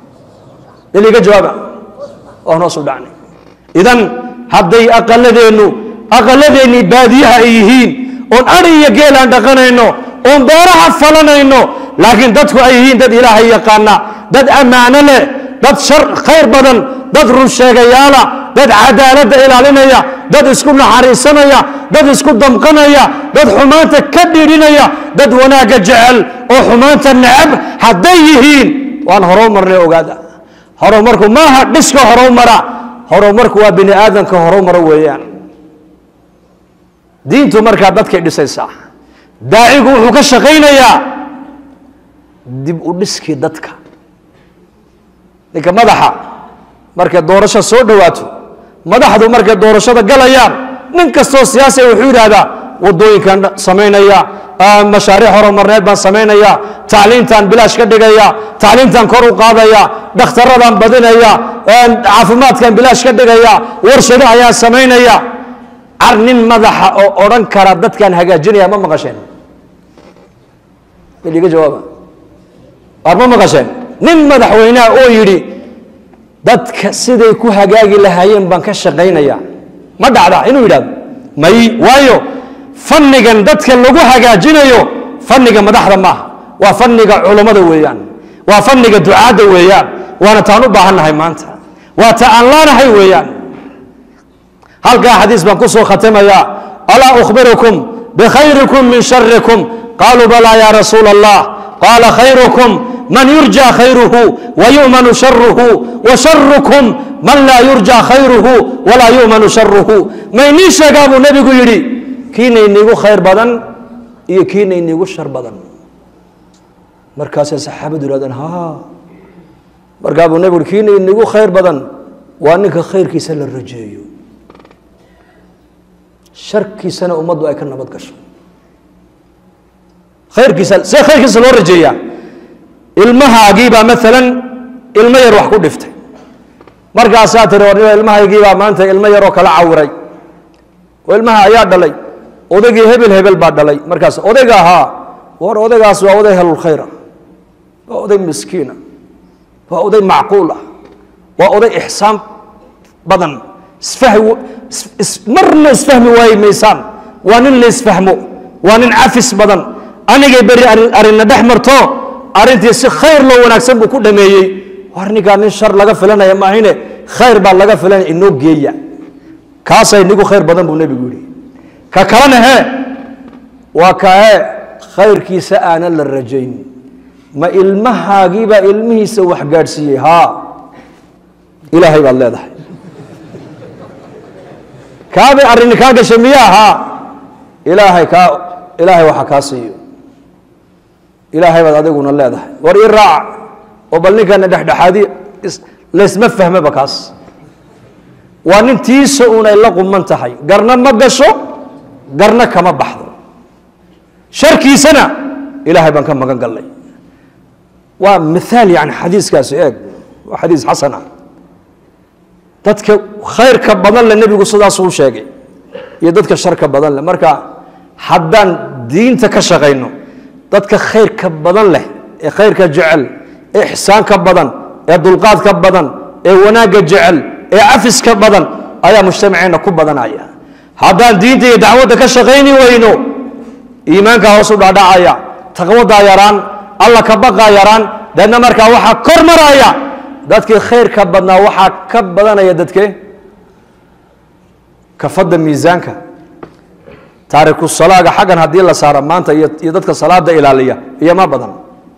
iliga jawaaba waan hoos u dhacnay idan hadday aqaladeennu aqaladeennii baadiyaha ay yihiin oon ari iyo geel aan dhaqanayno oon beeraha falanayno laakiin dadku ay yihiin dad ilaahay yaqaana dad ammaano leh dad shar khayr badan dad run sheegayaala dad cadaaladda ilaalinaya dad isku naxariisanaya dad isku damqanaya dad xumaanta ka dhiidhinaya dad wanaagga jecel oo xumaanta necab hadday yihiin waan horow marnay ogaada horumarku maaha dhiska horow mara horumarku waa bini aadamka horow maro weeyaan diintu markaa dadkay dhisaysaa daacigu wuxuu ka shaqaynayaa dib u dhiskii dadka ninka madaxa markay doorasho soo dhowaato madaxdu markay doorashada galayaan nin kastoo siyaasiga wuxuu yidhaahdaa wadooyinkan samaynaya mashaariic horumarneed baan samaynaya tacliintaan bilaash ka dhigaya tacliintaan kor u qaadaya dhakhtaradaan badinaya caafimaadkan bilaash ka dhigaya warshado ayaan samaynaya car nin madaxa oo odhan kara dadkaan hagaajinaya ma maqasheen iga jawaaba war ma maqasheen nin madaxweyneha oo yidhi dadka siday ku hagaagi lahaayeen baan ka shaqaynaya ma dhacda inuu yidhahdo may waayo fannigan dadka lagu hagaajinayo fanniga madaxda maaha waa fanniga culummada weeyaan waa fanniga ducaadda weeyaan waana taan u baahannahay maanta waa ta aan laanahay weeyaan halkaa xadiis baan ku soo khatamayaa alaa ukhbirukum bikhayrikum min sharikum qaaluu balaa ya rasuula allah qaala khayrukum man yurja khayruhu wayumanu sharuhu washarukum man laa yurja khayruhu walaa yumanu sharuhu maynii sheegaa buu nebigu yidhi kiina iniigu khayr badan iyo kiina iniigu shar badan markaasay saxaabadu yihahdeen ha markaa buu nebigu yhi kiina iniigu khayr badan waa ninka khayrkiisa la rajeeyo sharkiisana ummaddu ay ka nabad gasho khayrkiisa see khayrkiisa loo rajeeyaa ilmahaagiibaa maalan ilmo yar wax ku dhiftay markaasaa tiri war ilmahaygiibaa maanta ilmo yaroo kala cawiray oo ilmaha ayaa dhalay odaygii hebel hebel baa dhalay markaas odayga ahaa war odaygaas waa oday helulkhayr ah waa oday miskiina waa oday macquul ah waa oday ixsaan badan isfahmi marna isfahmi waayi maysaan waa nin la isfahmo waa nin cafis badan anigay beri arrinna dhex marto arrintii si khayr loo wanaagsan buu ku dhameeyey war ninkaa nin shar laga filanaya maahine khayr baa laga filanaya inoo geeya kaasay nigu khayr badan buu nebigu yihi ka kalena hee waa kae khayrkiisa aanan la rajayn ma ilmahaagiibaa ilmihiisa wax gaadhsiiyey haa ilaahay baad leedahay kaabay arrini kaa gashay miyaa haa ilaahay kaa ilaahay waxa kaa siiyo ilaahay baad adiguna leedahay war ii raaca oo bal ninkana dhexdhexaadi laysma fahmaba kaas waa nin tiisa unay la quman tahay garna ma gasho garna kama baxdo sharkiisana ilaahay baan ka magan gallay waa miaal yani xadiiskaasi eeg waa xadiis xasan ah dadka khayrka badan le nebigu sidaasuu sheegay iyo dadka sharka badan leh marka haddaan diinta ka shaqayno dadka khayrka badan leh ee khayrka jecel ee ixsaanka badan ee dulqaadka badan ee wanaagga jecel ee cafiska badan ayaa mujtamaceenna ku badanaya haddaan diinta iyo dacwadda ka shaqayni weyno iimaankaa hoos u dhaadhacaya taqwadaa yaraan alla ka baqaa yaraan deedna markaa waxaa kor maraya dadkii khayrka badnaa waxaa ka badanaya dadke kafadda miisaanka taariku salaaga xaggan haddii la saaro maanta iyo iyo dadka salaada ilaaliya iyo ma badan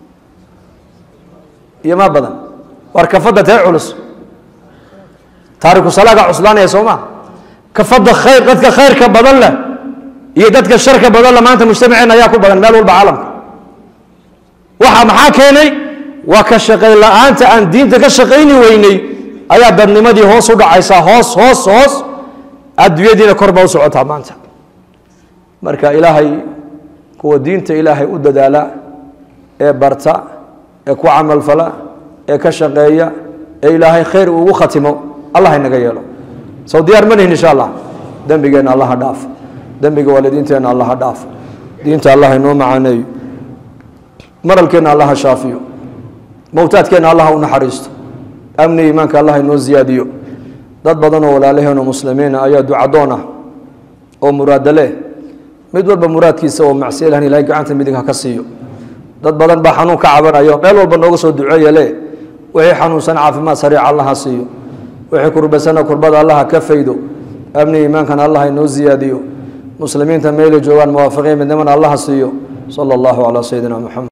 iyo ma badan war kafadda tee culus taariku salaaga cuslaanaya soo ma kafadda khayr dadka khayrka badan leh iyo dadka sharka badan leh maanta mujtamaceen ayaa ku badan meel walba caalamka waxa maxaa keenay waa ka shaqayn la-aanta aan diinta ka shaqayni weynay ayaa dadnimadii hoos u dhacaysaa hoos hoos hoos adduunyadiina kor baa u socotaa maanta marka ilaahay kuwa diinta ilaahay u dadaala ee barta ee ku camalfala ee ka shaqeeya ee ilaahay khayr ugu khatimo allah inaga yeelo sow diyaar ma nihin insha allah dembigeenna allaha dhaaf dembiga waalidiinteenna allaha dhaaf diinta allah inoo macaaneeyo maralkeenna allaha shaafiyo mowtaadkeenna allaha u naxariisto amni iimaanka allah inoo ziyaadiyo dad badan oo walaalaheenoo muslimiina ayaa ducadoon ah oo muraado leh mid walba muraadkiisa oo macsiya lahan ilahay gacanta midig ha ka siiyo dad badan baa xanuun ka cabanayo meel walba nooga soo duceeya le wixii xanuunsan caafimaad sariica allah ha siiyo wixii kurbasana kurbada allah ha ka faydo amni iimaankana allah inoo ziyaadiyo muslimiinta meelay joogaan muwaafiqiin midnimana allah ha siiyo sala allahu calaa sayidina moxamed